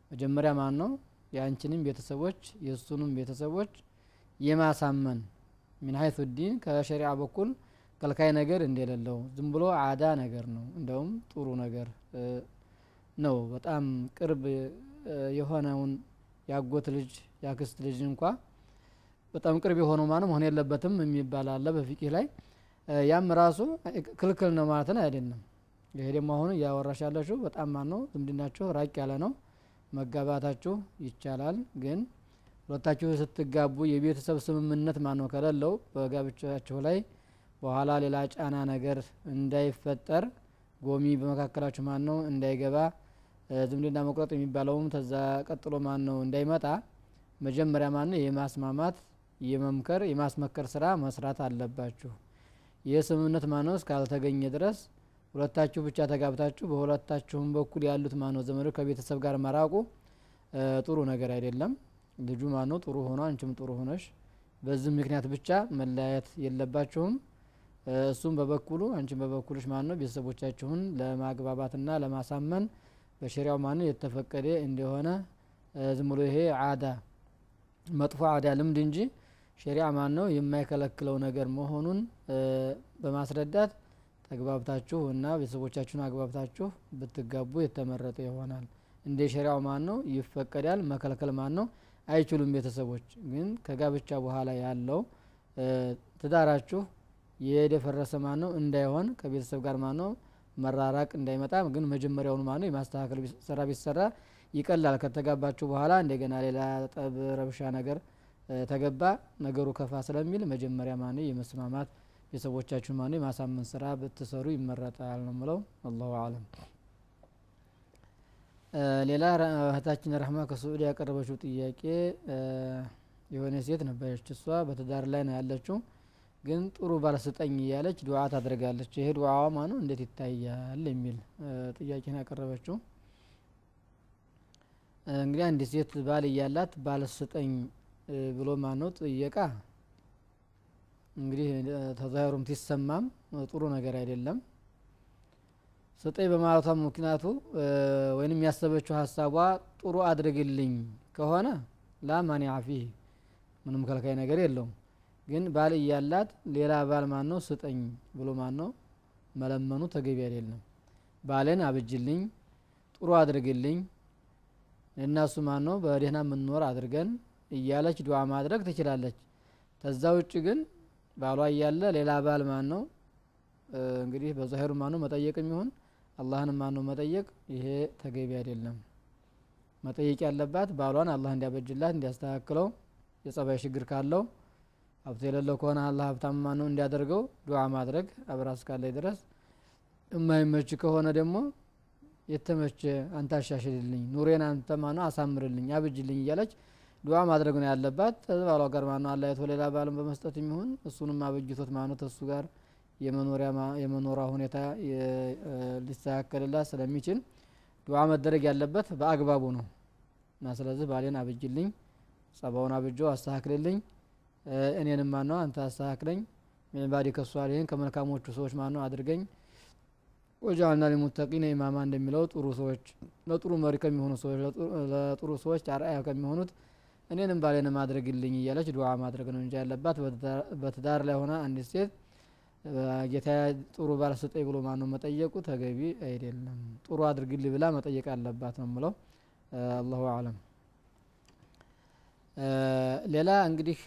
መጀመሪያ ማን ነው የአንቺንም ቤተሰቦች የእሱንም ቤተሰቦች የማሳመን ሚን ሀይቱ ዲን ከሸሪዓ በኩል ከልካይ ነገር እንደሌለው ዝም ብሎ አዳ ነገር ነው እንደውም ጥሩ ነገር ነው በጣም ቅርብ የሆነውን ያጎት ልጅ ያክስት ልጅ እንኳ በጣም ቅርብ የሆነው ማንም መሆን የለበትም የሚባል አለ በፊቂህ ላይ ያም ራሱ ክልክል ነው ማለትን አይደለም ይሄ ደግሞ አሁን እያወራሽ ያለችው በጣም ማን ነው ዝምድናችሁ ራቅ ያለ ነው መጋባታችሁ ይቻላል ግን ሁለታችሁ ስትጋቡ የቤተሰብ ስምምነት ማን ነው ከሌለው በጋብቻችሁ ላይ በኋላ ሌላ ጫና ነገር እንዳይፈጠር ጎሚ በመካከላችሁ ማን ነው እንዳይገባ ዝምድና መቁረጥ የሚባለውም ተዛ ቀጥሎ ማን ነው እንዳይመጣ መጀመሪያ ማን ነው የማስማማት የመምከር የማስመከር ስራ መስራት አለባችሁ ይህ ስምምነት ማን ነው እስካልተገኘ ድረስ ሁለታችሁ ብቻ ተጋብታችሁ በሁለታችሁም በኩል ያሉት ማነው ዘመዶች ከቤተሰብ ጋር መራቁ ጥሩ ነገር አይደለም ልጁ ማነው ጥሩ ሆኖ አንቺም ጥሩ ሆነሽ በዚህ ምክንያት ብቻ መለያየት የለባችሁም እሱም በበኩሉ አንቺም በበኩልሽ ማን ነው ቤተሰቦቻችሁን ለማግባባትና ለማሳመን በሸሪያው ማን የተፈቀደ እንደሆነ ዝም ብሎ ይሄ አዳ መጥፎ አዳ ልምድ እንጂ ሸሪዓ ማን ነው የማይከለክለው ነገር መሆኑን በማስረዳት ተግባብታችሁ እና ቤተሰቦቻችሁን አግባብታችሁ ብትጋቡ የተመረጠ ይሆናል እንደ ሸሪያው ማን ነው ይፈቀዳል መከልከል ማን ነው አይችሉም ቤተሰቦች ግን ከጋብቻ በኋላ ያለው ትዳራችሁ የደፈረሰ ማን ነው እንዳይሆን ከቤተሰብ ጋር ማን ነው መራራቅ እንዳይመጣ ግን መጀመሪያውኑ ማን ነው የማስተካከል ስራ ቢሰራ ይቀላል ከተጋባችሁ በኋላ እንደገና ሌላ ጠብ ረብሻ ነገር ተገባ ነገሩ ከፋ ስለሚል መጀመሪያ ማን ነው የመስማማት ቤተሰቦቻችሁን ማን ነው የማሳመን ስራ ብትሰሩ ይመረጣል ነው ምለው አላሁ አለም ሌላ እህታችን ረህማ ከስዑድ ያቀረበችው ጥያቄ የሆነ ሴት ነበረች እሷ በትዳር ላይ ነው ያለችው ግን ጥሩ ባለስጠኝ እያለች ዱዓ ታደርጋለች ይሄ ዱዓዋ ማነው እንዴት ይታያል የሚል ጥያቄን ያቀረበችው እንግዲህ አንድ ሴት ባል እያላት ባለስጠኝ ብሎ ማነው ጥየቃ እንግዲህ ተዛሂሩም ሲሰማም ጥሩ ነገር አይደለም ስጠኝ በማለቷ ምክንያቱ ወይንም ያሰበችው ሀሳቧ ጥሩ አድርግልኝ ከሆነ ላ ማኒዓ ፊህ ምንም ከልካይ ነገር የለውም ግን ባል እያላት ሌላ ባል ማን ነው ስጠኝ ብሎ ማን ነው መለመኑ ተገቢ አይደለም ባልን አብጅልኝ ጥሩ አድርግልኝ እናሱ ማን ነው በደህና የምንኖር አድርገን እያለች ዱዓ ማድረግ ትችላለች ተዛ ውጭ ግን ባሏ እያለ ሌላ ባል ማን ነው እንግዲህ በዛሂሩ ማን ነው መጠየቅ የሚሆን አላህን ማን ነው መጠየቅ ይሄ ተገቢ አይደለም መጠየቅ ያለባት ባሏን አላህ እንዲያበጅላት እንዲያስተካክለው የጸባይ ችግር ካለው ሀብት የሌለው ከሆነ አላህ ሀብታም ማን ነው እንዲያደርገው ዱዓ ማድረግ አብራ እስካለች ድረስ የማይመች ከሆነ ደግሞ የተመቸ አንተ አሻሽልልኝ ኑሬን አንተ ማነው አሳምርልኝ አብጅልኝ እያለች ዱዓ ማድረግ ነው ያለባት ባሏ ጋር ማነው አላየቶ ሌላ ባልን በመስጠት የሚሆን እሱንም አበጅቶት ማነው ተሱ ጋር የመኖሪያ ሁኔታ ሊስተካከልላት ስለሚችል ዱዓ መደረግ ያለበት በአግባቡ ነው እና ስለዚህ ባሌን አብጅልኝ ጸባውን አብጆ አስተካክልልኝ እኔንም ማነው አንተ አስተካክለኝ ሚንባዲ ከሷሊህን ከመልካሞቹ ሰዎች ማነው አድርገኝ ወጃልና ሊሙተቂነ ኢማማ እንደሚለው ጥሩ ሰዎች ለጥሩ መሪ ከሚሆኑ ሰዎች ለጥሩ ሰዎች አርአያ ከሚሆኑት እኔንም ባሌንም አድርግልኝ እያለች ዱዓ ማድረግ ነው እንጂ ያለባት በትዳር ላይ ሆና አንዲት ሴት ጌታ ጥሩ ባል ስጠኝ ብሎ ማነው መጠየቁ ተገቢ አይደለም ጥሩ አድርግልኝ ብላ መጠየቅ አለባት ነው ምለው አላሁ አለም ሌላ እንግዲህ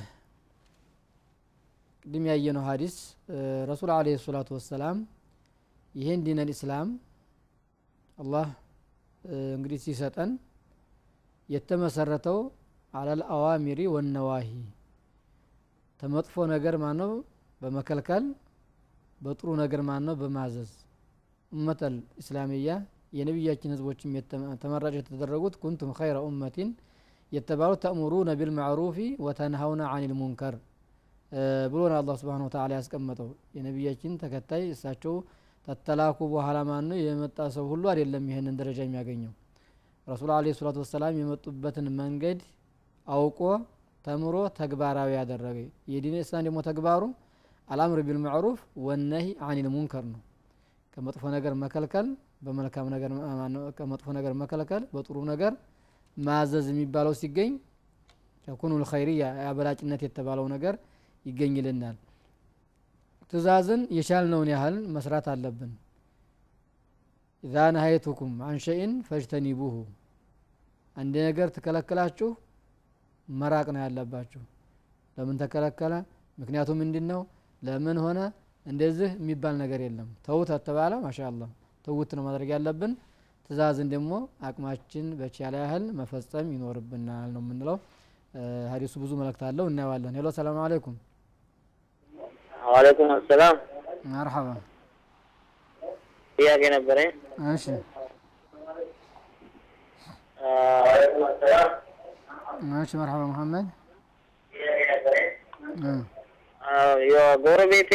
ቅድም ያየነው ሀዲስ ረሱል አለ ሰላቱ ወሰላም ይህን ዲነል ኢስላም አላህ እንግዲህ ሲሰጠን የተመሰረተው አለል አዋሚሪ ወነዋሂ ተመጥፎ ነገር ማነው በመከልከል በጥሩ ነገር ማነው በማዘዝ ኡመተል ኢስላሚያ የነቢያችን ህዝቦችም ተመራጭ የተደረጉት ኩንቱም ኸይረ ኡመቲን የተባሉት ተእሙሩነ ቢልማዕሩፊ ወተንሀውነ አኒል ሙንከር ብሎ ነው አላህ ስብሓን ወተዓላ ያስቀመጠው የነቢያችን ተከታይ እሳቸው ተተላኩ በኋላ ማን ነው የመጣ ሰው ሁሉ አይደለም ይህንን ደረጃ የሚያገኘው ረሱል አለ ሰላቱ ወሰላም የመጡበትን መንገድ አውቆ ተምሮ ተግባራዊ ያደረገ የዲን እስላም ደግሞ ተግባሩ አልአምር ቢልማዕሩፍ ወነሂ አኒል ሙንከር ነው ከመጥፎ ነገር መከልከል በመልካም ነገር ማነው ከመጥፎ ነገር መከልከል በጥሩ ነገር ማዘዝ የሚባለው ሲገኝ ተኩኑ ልኸይርያ የአበላጭነት የተባለው ነገር ይገኝልናል ትእዛዝን የቻልነውን ያህል መስራት አለብን ኢዛ ነሀይቱኩም አን ሸይን ፈጅተኒቡሁ አንድ ነገር ትከለክላችሁ መራቅ ነው ያለባችሁ ለምን ተከለከለ ምክንያቱ ምንድን ነው ለምን ሆነ እንደዚህ የሚባል ነገር የለም ተውት ተተባለ ማሻአላህ ተውት ነው ማድረግ ያለብን ትእዛዝን ደግሞ አቅማችን በቻለ ያህል መፈጸም ይኖርብናል ነው የምንለው ሀዲሱ ብዙ መልእክት አለው እናየዋለን ሄሎ ሰላም አለይኩም ዋለይኩም አሰላም መርሐባ ጥያቄ ነበረኝ እሺ እሺ መርሐባ መሐመድ እ የጎረቤቴ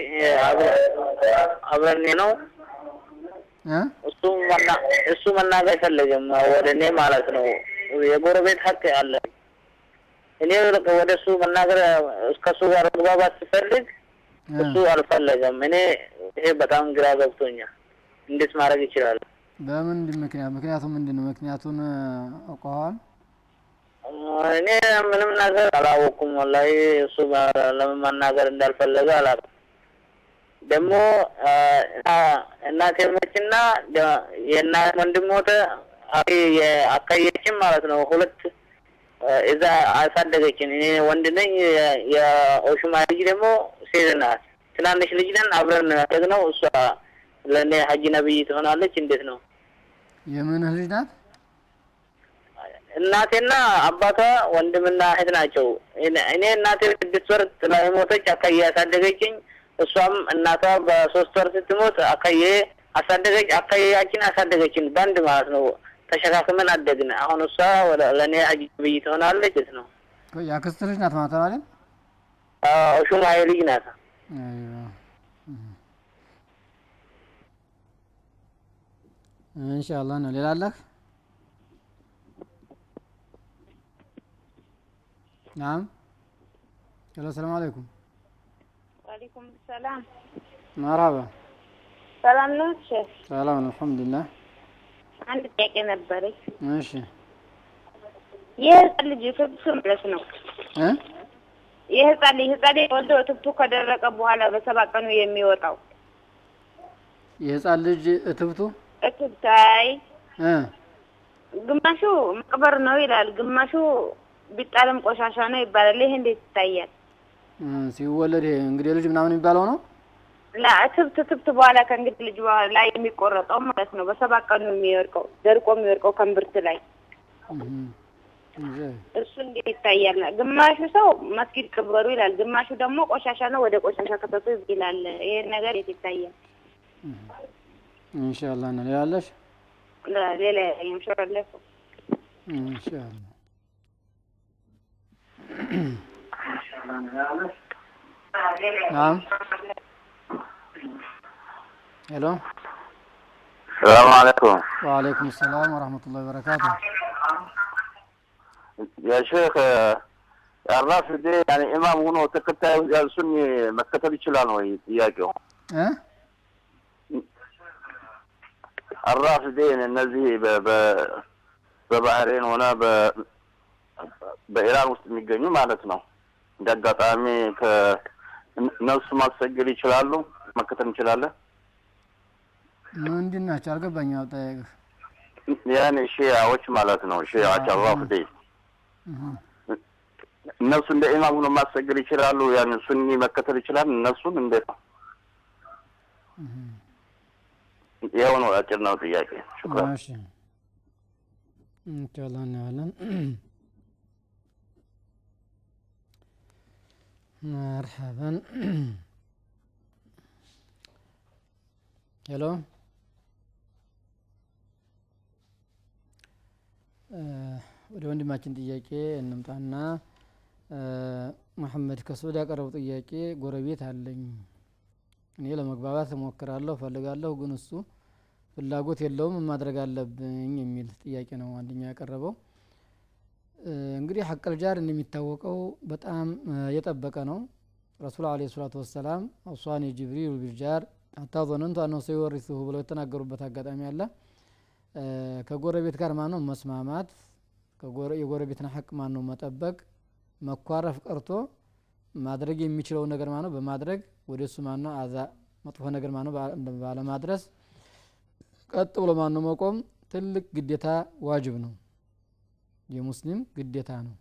አብረኔ ነው እ እሱ መና- እሱ መናገር አይፈለግም ወደ እኔ ማለት ነው የጎረቤት ሀቅ አለ እኔ ወደ እሱ መናገር ከእሱ ጋር መግባባት ስፈልግ እሱ አልፈለገም እኔ ይሄ በጣም ግራ ገብቶኛል እንዴት ማድረግ ይችላል በምንድን ምክንያት ምክንያቱ ምንድን ነው ምክንያቱን አውቀዋል እኔ ምንም ነገር አላወኩም ወላሂ እሱ ጋር ለምን መናገር እንዳልፈለገ አላውቅም ደግሞ እናቴ ሞችና የእናት ወንድም ሞተ አካየችም ማለት ነው ሁለት እዛ አሳደገችን እኔ ወንድ ነኝ የኦሹማ ልጅ ደግሞ ሴት ናት ትናንሽ ልጅ ነን አብረን ያደግነው እሷ ለእኔ ሀጂ ነብይ ትሆናለች እንዴት ነው የምንህ ልጅ ናት እናቴና አባቷ ወንድምና እህት ናቸው እኔ እናቴ ስድስት ወር ጥላ ሞተች አካዬ ያሳደገችኝ እሷም እናቷ በሶስት ወር ስትሞት አካዬ አሳደገች አካዬያችን አሳደገችን በአንድ ማለት ነው ተሸካክመን አደግን አሁን እሷ ወደ ለእኔ ሀጂ ነብይ ትሆናለች የት ነው የአክስት ልጅ ናት ማለት ነው አይደል ሹማዬ ልጅ ናት አይዋ ኢንሻአላህ ነው ሌላ አለህ ናም ሄሎ ሰላም አለይኩም ዋሌኩም ሰላም መርሀባ ሰላም ነው ሼፍ ሰላም ነው አልሐምዱሊላህ አንድ ጥያቄ ነበረኝ እሺ የህፃን ልጅ ትብቱ ማለት ነው እ የህፃን ልጅ ህፃን ልጅ ወልዶ ትብቱ ከደረቀ በኋላ በሰባት ቀኑ የሚወጣው የህፃን ልጅ እትብቱ እትብታይ እ ግማሹ መቅበር ነው ይላል ግማሹ ቢጣልም ቆሻሻ ነው ይባላል ይሄ እንዴት ይታያል እ ሲወለድ ይሄ እንግዲህ ልጅ ምናምን የሚባለው ነው ላ ትብት ትብት በኋላ ከእንግዲህ ልጅ በኋላ ላይ የሚቆረጠው ማለት ነው በሰባት ቀኑ የሚወድቀው ደርቆ የሚወድቀው ከእምብርት ላይ እሱ እንዴት ይታያል? ግማሹ ሰው መስጊድ ቅበሩ ይላል፣ ግማሹ ደግሞ ቆሻሻ ነው ወደ ቆሻሻ ከተቱ ይላል። ይሄን ነገር የት ይታያል? ኢንሻአላህ ነው ያለሽ ሌላ ይምሽራለሁ ኢንሻአላህ ናም ሄሎ ሰላም አለይኩም ወአለይኩም ሰላም ወራህመቱላሂ ወበረካቱ ያ ሼክ የአራፍ ዴ ያኔ ኢማም ሆኖ ተከታዩ እሱን መከተል ይችላል ወይ ጥያቄው እ አራፍ ዴ እነዚህ በ- በ- በባህሬን ሆነ በ- በኢራን ውስጥ የሚገኙ ማለት ነው እንደ አጋጣሚ ከእነሱ ማሰገድ ይችላሉ መከተል እንችላለን ምንድን ናቸው አልገባኝም አጠያየቅህ ያኔ ሺያዎች ማለት ነው ሺያዎች አራፍ ዴ እነሱ እንደ ኢማም ሆኖ ማሰገድ ይችላሉ ያን ሱኒ መከተል ይችላል እነሱን እንዴት ነው ይኸው ነው አጭር ነው ጥያቄ ሽኩራን እሺ ኢንሻአላህ እናያለን መርሐበን ሄሎ ወደ ወንድማችን ጥያቄ እንምጣና መሐመድ ከሱድ ያቀረቡ ጥያቄ ጎረቤት አለኝ እኔ ለመግባባት እሞክራለሁ ፈልጋለሁ ግን እሱ ፍላጎት የለውም ማድረግ አለብኝ የሚል ጥያቄ ነው አንደኛው ያቀረበው እንግዲህ ሐቀል ጃር እንደሚታወቀው በጣም የጠበቀ ነው ረሱል አለ ሰላቱ ወሰላም አውሷኒ ጅብሪል ቢልጃር ሀታ ዞነንቱ አነሁ ሰይወሪሱሁ ብለው የተናገሩበት አጋጣሚ አለ። እ፣ ከጎረቤት ጋር ማነው መስማማት፣ ከጎረ- የጎረቤትን ሀቅ ማነው መጠበቅ፣ መኳረፍ ቀርቶ ማድረግ የሚችለው ነገር ማነው በማድረግ ወደ እሱ ማነው አዛ መጥፎ ነገር ማነው ባ- ባለማድረስ ቀጥ ብሎ ማነው መቆም ትልቅ ግዴታ ዋጅብ ነው። የሙስሊም ግዴታ ነው።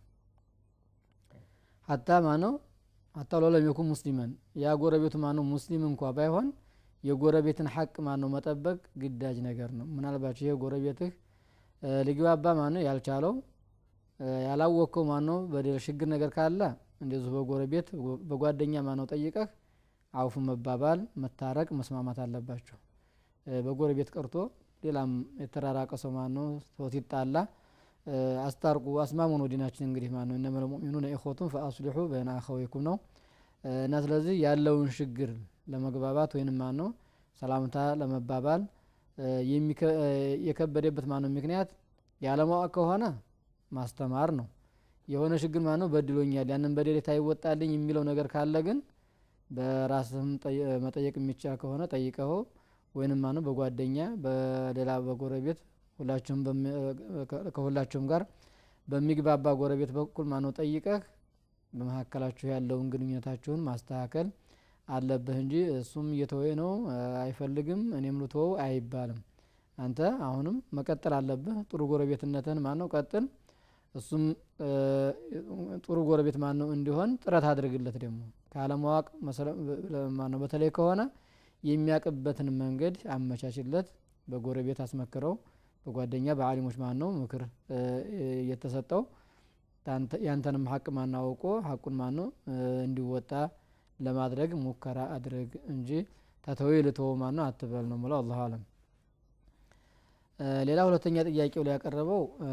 ሀታ ማነው ሀታ ሎለም የኩን ሙስሊመን ያ ጎረቤቱ ማነው ሙስሊም እንኳ ባይሆን የጎረቤትን ሐቅ ማነው መጠበቅ ግዳጅ ነገር ነው። ምናልባቸው ይሄ ጎረቤትህ እ፣ ሊግባባ ማነው ያልቻለው እ፣ ያላወቅከው ማነው በደል ችግር ነገር ካለ እንደዚሁ በጎረቤት በጓደኛ ማነው ጠይቀህ አውፍ መባባል መታረቅ መስማማት አለባቸው። እ፣ በጎረቤት ቀርቶ ሌላም የተራራቀ ሰው ማነው ሰው ሲጣላ እ፣ አስታርቁ አስማሙ ነው ዲናችን እንግዲህ ማነው እነመል ሙእሚኑነ ኢኽወቱን ፈአስሊሑ በይነ አኸወይኩም ነው እ፣ እና ስለዚህ ያለውን ችግር ለመግባባት ወይንም ማነው ሰላምታ ለመባባል እ፣ የሚከ- እ፣ የከበደበት ማነው ምክንያት ያለማወቅ ከሆነ ማስተማር ነው። የሆነ ችግር ማነው በድሎኛል ያንን በደሌ ታይወጣልኝ የሚለው ነገር ካለ ግን በራስህም ጠይ- መጠየቅ የሚቻል ከሆነ ጠይቀኸው ወይንም ማነው በጓደኛ በሌላ በጎረቤት ሁላችሁም በሚ- ከ- ከሁላችሁም ጋር በሚግባባ ጎረቤት በኩል ማነው ጠይቀህ በመካከላችሁ ያለውን ግንኙነታችሁን ማስተካከል አለብህ እንጂ እሱም እየተወ ነው እ፣ አይፈልግም እኔም ልተወው አይባልም። አንተ አሁንም መቀጠል አለብህ። ጥሩ ጎረቤትነትን ማነው ቀጥል። እሱም እ፣ ጥሩ ጎረቤት ማነው እንዲሆን ጥረት አድርግለት። ደግሞ ካለማወቅ መሰለ- ማነው በተለይ ከሆነ የሚያቅበትን መንገድ አመቻችለት። በጎረቤት አስመክረው፣ በጓደኛ በአሊሞች ማነው ምክር እ፣ እየተሰጠው ታንተ- ያንተንም ሀቅ ማናውቆ ሀቁን ማነው እ፣ እንዲወጣ ለማድረግ ሙከራ አድርግ እንጂ ተተወይ ልተወ ማነው አትበል ነው ምለው። አላሁ አለም። እ፣ ሌላ ሁለተኛ ጥያቄው ላይ ያቀረበው እ፣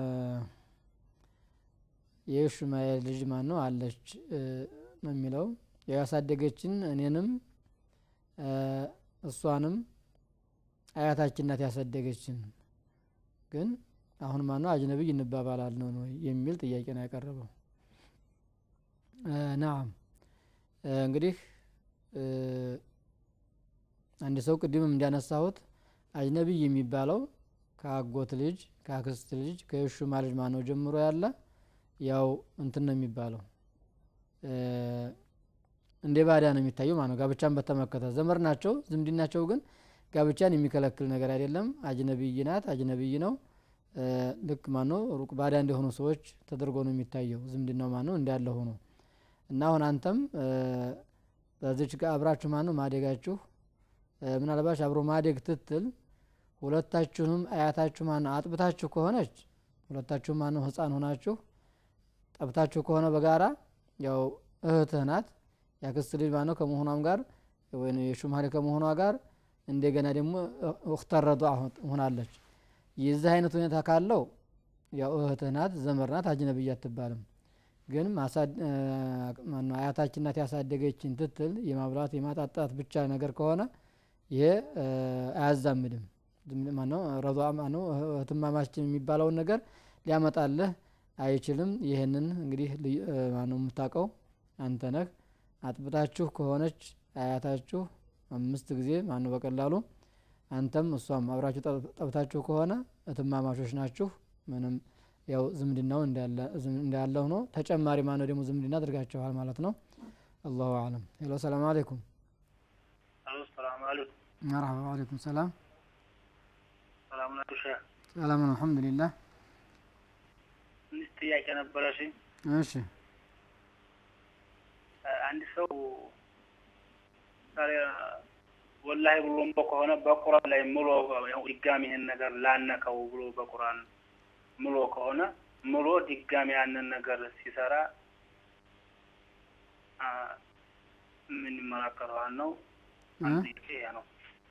የሹማኤል ልጅ ማን ነው አለች እ፣ ነው የሚለው ያው ያሳደገችን እኔንም እ፣ እሷንም አያታችን ናት ያሳደገችን ግን አሁን ማነው አጅነቢይ እንባባላል ነው ነው የሚል ጥያቄ ነው ያቀረበው። እ፣ ናም እ፣ እንግዲህ እ፣ አንድ ሰው ቅድምም እንዳነሳሁት አጅነቢይ የሚባለው ከአጎት ልጅ ከአክስት ልጅ ከሹማ ልጅ ማነው ጀምሮ ያለ ያው እንትን ነው የሚባለው እ፣ እንደ ባዳ ነው የሚታየው ማነው ጋብቻን በተመለከተ ዘመድ ናቸው ዝምድናቸው ግን ጋብቻን የሚከለክል ነገር አይደለም። አጅነቢይ ናት አጅነቢይ ነው እ፣ ልክ ማነው ሩቅ ባዳ እንደሆኑ ሰዎች ተደርጎ ነው የሚታየው ዝምድናው ማነው እንዳለ ሆኖ እና አሁን አንተም እ፣ በዚች ጋር አብራችሁ ማነው ማደጋችሁ እ፣ ምናልባች አብሮ ማደግ ትትል ሁለታችሁንም አያታችሁ ማነው አጥብታችሁ ከሆነች ሁለታችሁም ማነው ህፃን ሆናችሁ ጠብታችሁ ከሆነ በጋራ ያው እህትህ ናት ያክስት ልጅ ማነው ከመሆኗም ጋር ወይ የሹማሌ ከመሆኗ ጋር እንደገና ደግሞ እክተረዱ ሆናለች። የዚህ አይነት ሁኔታ ካለው ያው እህትህ ናት ዘመድ ናት አጅነብያ አትባልም። ግን ማሳድ- እ፣ ማነው አያታችን ናት ያሳደገችን ትትል የማብላት የማጣጣት ብቻ ነገር ከሆነ ይሄ እ፣ አያዛምድም። ዝም- ማነው ረዷ ማነው እህትማማችን የሚባለውን ነገር ሊያመጣልህ አይችልም። ይህንን እንግዲህ ልዩ- እ፣ ማነው የምታውቀው አንተ ነህ። አጥብታችሁ ከሆነች አያታችሁ አምስት ጊዜ ማነው በቀላሉ አንተም እሷም አብራችሁ ጠብ- ጠብታችሁ ከሆነ እትማማቾች ናችሁ። ምንም ያው ዝምድናው እንዳለ ዝም- እንዳለ ሆኖ ተጨማሪ ማነው ደግሞ ዝምድና አድርጋችኋል ማለት ነው። አላሁ አለም። ሄሎ ሰላም አለይኩም። አሎ ሰላም አለይኩም። መርሐባ አለይኩም ሰላም። ሰላም ናችሁ ሼህ? ሰላም ነው አልሐምዱሊላህ። ትንሽ ጥያቄ ነበረሽ። እሺ አንድ ሰው ዛሬ ወላሂ ብሎ እምቦ ከሆነ በቁርአን ላይ ምሎ ያው ድጋሚ ይህን ነገር ላነከው ብሎ በቁርአን ምሎ ከሆነ ምሎ ድጋሚ ያንን ነገር ሲሰራ አ፣ ምን ይመለከተዋል ነው? አንድ ጥያቄ ይሄ ነው።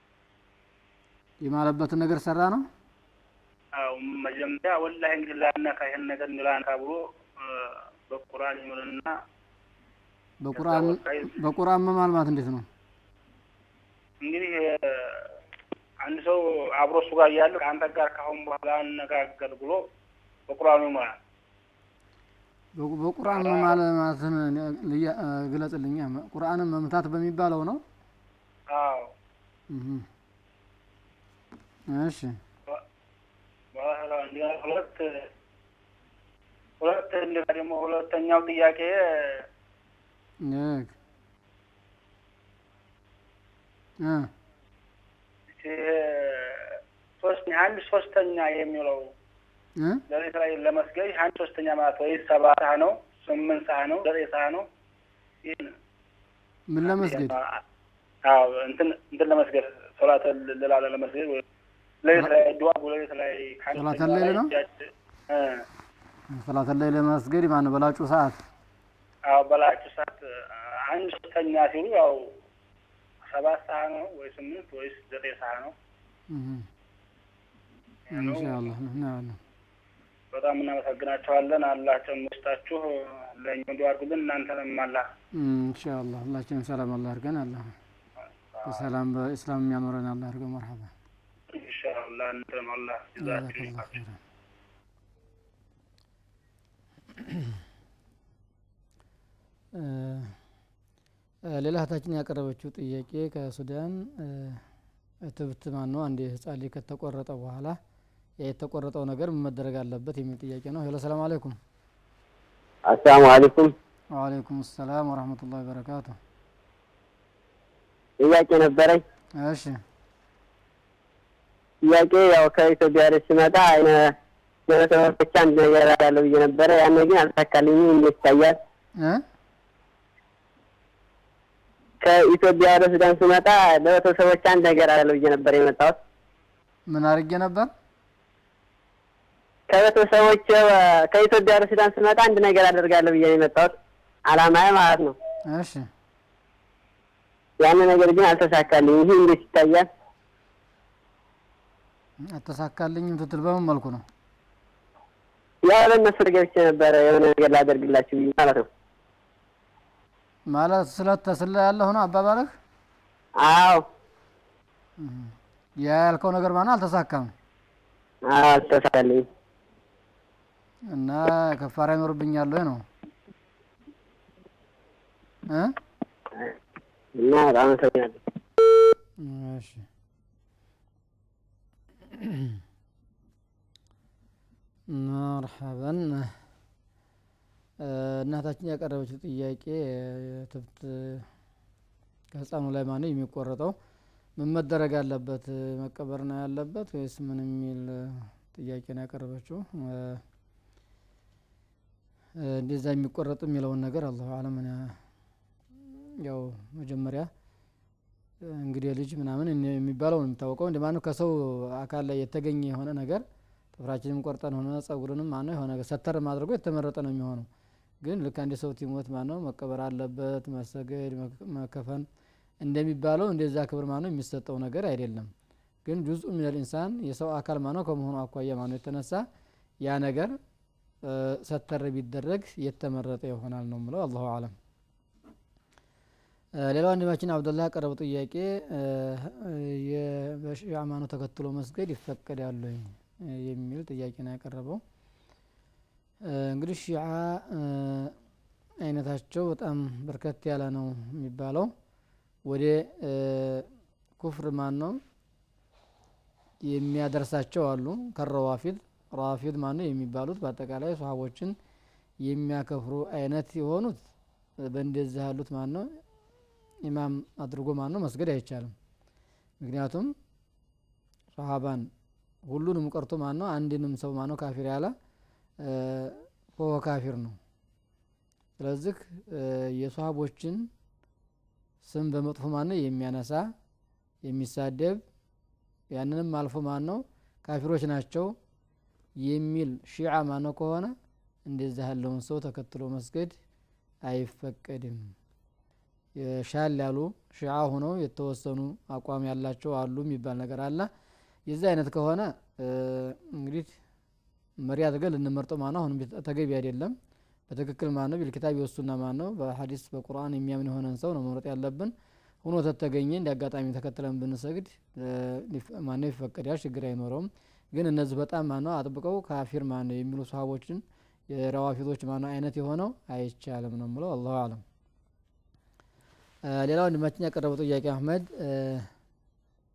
የማለበትን ነገር ሰራ ነው። አዎ መጀመሪያ ወላሂ እንግዲህ ላነካ ይህን ነገር ላነካ ብሎ አ፣ በቁርአን ይምልና በቁርአን በቁርአን መማል ማለት እንዴት ነው? እንግዲህ እ፣ አንድ ሰው አብሮ እሱ ጋር እያለ ከአንተ ጋር ካሁን በኋላ አነጋገር ብሎ በቁርአኑ ይሞላል። በቁ- በቁርአን መማል ማለትን ልያ- እ፣ ግለጽልኛ። ቁርአንን መምታት በሚባለው ነው። አዎ እህ። እሺ በኋላ እንዲያ ሁለት ሁለት እንደገና ደግሞ ሁለተኛው ጥያቄ ልክ እ ይሄ ሶስት አንድ ሶስተኛ የሚለው እ ሌሊት ላይ ለመስገድ አንድ ሶስተኛ ማለት ወይ ሰባት ሰዓት ነው፣ ስምንት ሰዓት ነው፣ ዘጠኝ ሰዓት ነው። ይህን ምን ለመስገድ አዎ እንትን እንትን ለመስገድ ሶላት ልላለ ለመስገድ ወይ ሌሊት ላይ ዱዓ ሌሊት ላይ ከአንድ ሶላት ሶስተኛ ሌሊት ላይ ነው? እጃችን- እ ሰላት ላይ ለመስገድ ማነው በላጩ ሰዓት አዎ በላችሁ ሰዓት አንድ ሶስተኛ ሲሉ ያው ሰባት ሰዓት ነው ወይ ስምንት ወይስ ዘጠኝ ሰዓት ነው? እህ። ያ ነው። ኢንሻአላህ እናያለን። በጣም እናመሰግናቸዋለን። አላህ ጨምሮ ይስጣችሁ። ለእኛ ዱዓ አድርጉልን። እናንተንም አላህ ኢንሻአላህ ሁላችንም ሰላም አላህ አድርገን አላህ በሰላም በእስላም የሚያኖረን አላህ አድርገን መርሐባ ኢንሻአላህ እናንተንም አላህ ይዛችሁ ጀዛከላህ ኸይረን እ፣ እ፣ ሌላ እህታችን ያቀረበችው ጥያቄ ከሱዳን እ፣ እትብት ማን ነው አንድ ህጻን ልጅ ከተቆረጠ በኋላ ያ የተቆረጠው ነገር ምን መደረግ አለበት የሚል ጥያቄ ነው። ሄሎ ሰላም አለይኩም። አሰላሙ አለይኩም። ወአለይኩም ሰላም ወረህመቱላሂ ወበረካቱ። ጥያቄ ነበረኝ። እሺ ጥያቄ ያው ከኢትዮጵያ ወደ ስመጣ አይነ ለቤተሰቦች አንድ ነገር አዳለሁ ብዬ ነበረ። ያን ግን አልተሳካልኝም። እንዴት ይታያል? እ ከኢትዮጵያ ወደ ሱዳን ስመጣ ለቤተሰቦች አንድ ነገር አዳለሁ ብዬ ነበር የመጣሁት። ምን አድርጌ ነበር? ከቤተሰቦች ከኢትዮጵያ ወደ ሱዳን ስመጣ አንድ ነገር አደርጋለሁ ብዬ ነው የመጣሁት። አላማዬ ማለት ነው። እሺ ያን ነገር ግን አልተሳካልኝም። ይህ እንዴት ይታያል? አተሳካልኝም ትትል በምን መልኩ ነው? ያው ለእነሱ ገብቼ ነበረ የሆነ ነገር ላደርግላችሁ ብዬ ማለት ነው። ማለት ስለት ተስለ ያለሁ ነው አባባልህ? አዎ ያ ያልከው ነገር ማነው አልተሳካም አዎ፣ አልተሳካልኝም። እና ከፋራ ይኖርብኛል ወይ ነው እ እና በጣም አመሰግናለሁ። እሺ መርሐበን እ፣ እናታችን ያቀረበችው ጥያቄ ትብት ከህፃኑ ላይ ማነው የሚቆረጠው ምን መደረግ አለበት መቀበር ነው ያለበት ወይስ ምን የሚል ጥያቄ ነው ያቀረበችው እ፣ እንደዛ የሚቆረጥ የሚለውን ነገር አላሁ አለም እኔ ያው መጀመሪያ እንግዲህ ልጅ ምናምን እኔ የሚባለው ነው የሚታወቀው እንደ ማነው ከሰው አካል ላይ የተገኘ የሆነ ነገር ጥፍራችንም ቆርጠን ሆነ ጸጉርንም ማነው የሆነ ነገር ሰተር ማድረጉ የተመረጠ ነው የሚሆነው ግን ልክ አንድ ሰው ሲሞት ማነው መቀበር አለበት መሰገድ መክ- መከፈን እንደሚባለው እንደዛ ክብር ማነው የሚሰጠው ነገር አይደለም ግን ጁዝኡ ሚነል ኢንሳን የሰው አካል ማነው ከመሆኑ አኳያ ማነው የተነሳ ያ ነገር እ፣ ሰተር ቢደረግ የተመረጠ ይሆናል ነው ምለው አላሁ አለም እ፣ ሌላው ወንድማችን አብዱላህ ያቀረበው ጥያቄ እ፣ የ- በሺዓ ሃይማኖት ተከትሎ መስገድ ይፈቀዳል ወይ እ፣ የሚል ጥያቄ ነው ያቀረበው እ፣ እንግዲህ ሺዓ እ፣ አይነታቸው በጣም በርከት ያለ ነው የሚባለው ወደ እ፣ ኩፍር ማን ነው የሚያደርሳቸው አሉ ከረዋፊድ ራፊድ ማን ነው የሚባሉት በአጠቃላይ ሰሃቦችን የሚያከፍሩ አይነት የሆኑት በእንደዚህ ያሉት ማን ነው ኢማም አድርጎ ማን ነው መስገድ አይቻልም ምክንያቱም ሰሃባን ሁሉንም ቀርቶ ማን ነው አንድንም ሰው ማን ነው ካፊር ያለ ሆ ካፊር ነው ስለዚህ እ፣ የሰሃቦችን ስም በመጥፎ ማን ነው የሚያነሳ የሚሳደብ ያንንም አልፎ ማን ነው ካፊሮች ናቸው የሚል ሺዓ ማን ነው ከሆነ እንደዚህ ያለውን ሰው ተከትሎ መስገድ አይፈቀድም የሻል ያሉ ሺዓ ሆነው የተወሰኑ አቋም ያላቸው አሉ የሚባል ነገር አለ የዚህ አይነት ከሆነ እ፣ እንግዲህ መሪ አድርገን ልንመርጠው ማነው አሁንም ተገቢ አይደለም በትክክል ማን ነው ቢልኪታብ የወሱና ማን ነው በሀዲስ በቁርአን የሚያምን የሆነን ሰው ነው መምረጥ ያለብን ሆኖ ተተገኘ እንደ አጋጣሚ ተከትለን ብንሰግድ ማነው ይፈቀዳል ችግር አይኖረውም ግን እነዚህ በጣም ማነው አጥብቀው ካፊር ማነው የሚሉ ሰሃቦችን የረዋፊቶች ማነው አይነት የሆነው አይቻልም ነው ምለው አላሁ አለም ሌላ ወንድማችን ያቀረበው ጥያቄ አህመድ እ፣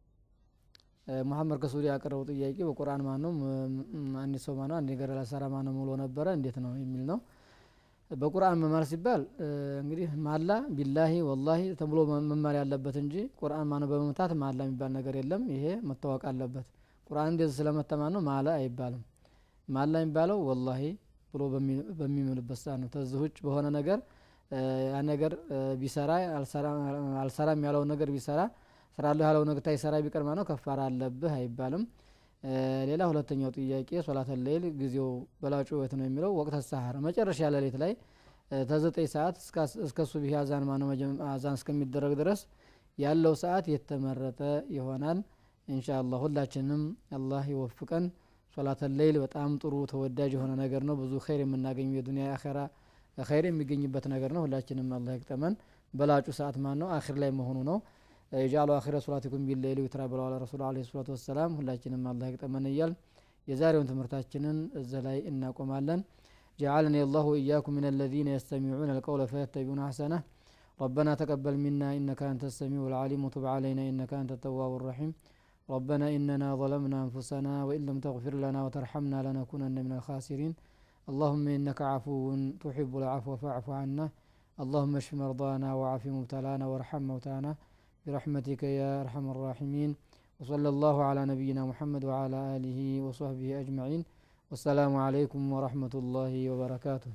ሙሐመድ ከሱዲ ያቀረበው ጥያቄ በቁርአን ማን ነው አንድ ሰው ማነው አንድ ነገር ላሰራ ማን ነው ብሎ ነበረ እንዴት ነው የሚል ነው በቁርአን መማር ሲባል እንግዲህ ማላ ቢላሂ ወላሂ ተብሎ መማር ያለበት እንጂ ቁርአን ማነው በመምታት ማላ የሚባል ነገር የለም ይሄ መታወቅ አለበት ቁርአን እንደዚህ ስለመተማ ነው ማላ አይባልም ማላ የሚባለው ወላሂ ብሎ በሚምልበት ሰዓት ነው ተዚህ ውጭ በሆነ ነገር ያ ነገር ቢሰራ አልሰራም ያለውን ነገር ቢሰራ ስራለሁ ያለው ነገር ታይሰራ ቢቀር ነው ከፋራ አለብህ አይባልም ሌላ ሁለተኛው ጥያቄ ሶላተ ሌይል ጊዜው በላጩ ወት ነው የሚለው ወቅተ ሰሐር መጨረሻ ሌሊት ላይ ተዘጠኝ ሰዓት እስከ ሱብሂ አዛን ማነው አዛን እስከሚደረግ ድረስ ያለው ሰዓት የተመረጠ ይሆናል ኢንሻአላህ ሁላችንም አላህ ይወፍቀን ሶላተ ሌይል በጣም ጥሩ ተወዳጅ የሆነ ነገር ነው ብዙ ኸይር የምናገኘው የዱንያ አኸራ ኸይር የሚገኝበት ነገር ነው ሁላችንም አላህ ይቅጠመን በላጩ ሰዓት ማን ነው አኺር ላይ መሆኑ ነው የጃሉ አኺረ ሶላቲኩም ቢለይሊ ዊትራ ብለዋል ረሱሉ አለይሂ ሰላቱ ወሰላም ሁላችንም አላህ ይቅጠመን እያል የዛሬውን ትምህርታችንን እዛ ላይ እናቆማለን جعلني الله وإياكم من الذين يستمعون القول فيتبعون أحسنه ربنا تقبل منا إنك أنت السميع العليم وتب علينا إنك أنت التواب الرحيم ربنا إننا ظلمنا أنفسنا وإن لم تغفر لنا وترحمنا لنكونن من الخاسرين اللهم إنك عفو تحب العفو فاعف عنا اللهم اشف مرضانا وعاف مبتلانا وارحم موتانا برحمتك يا أرحم الراحمين وصلى الله على نبينا محمد وعلى آله وصحبه أجمعين والسلام عليكم ورحمة الله وبركاته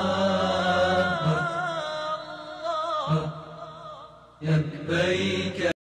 لبيك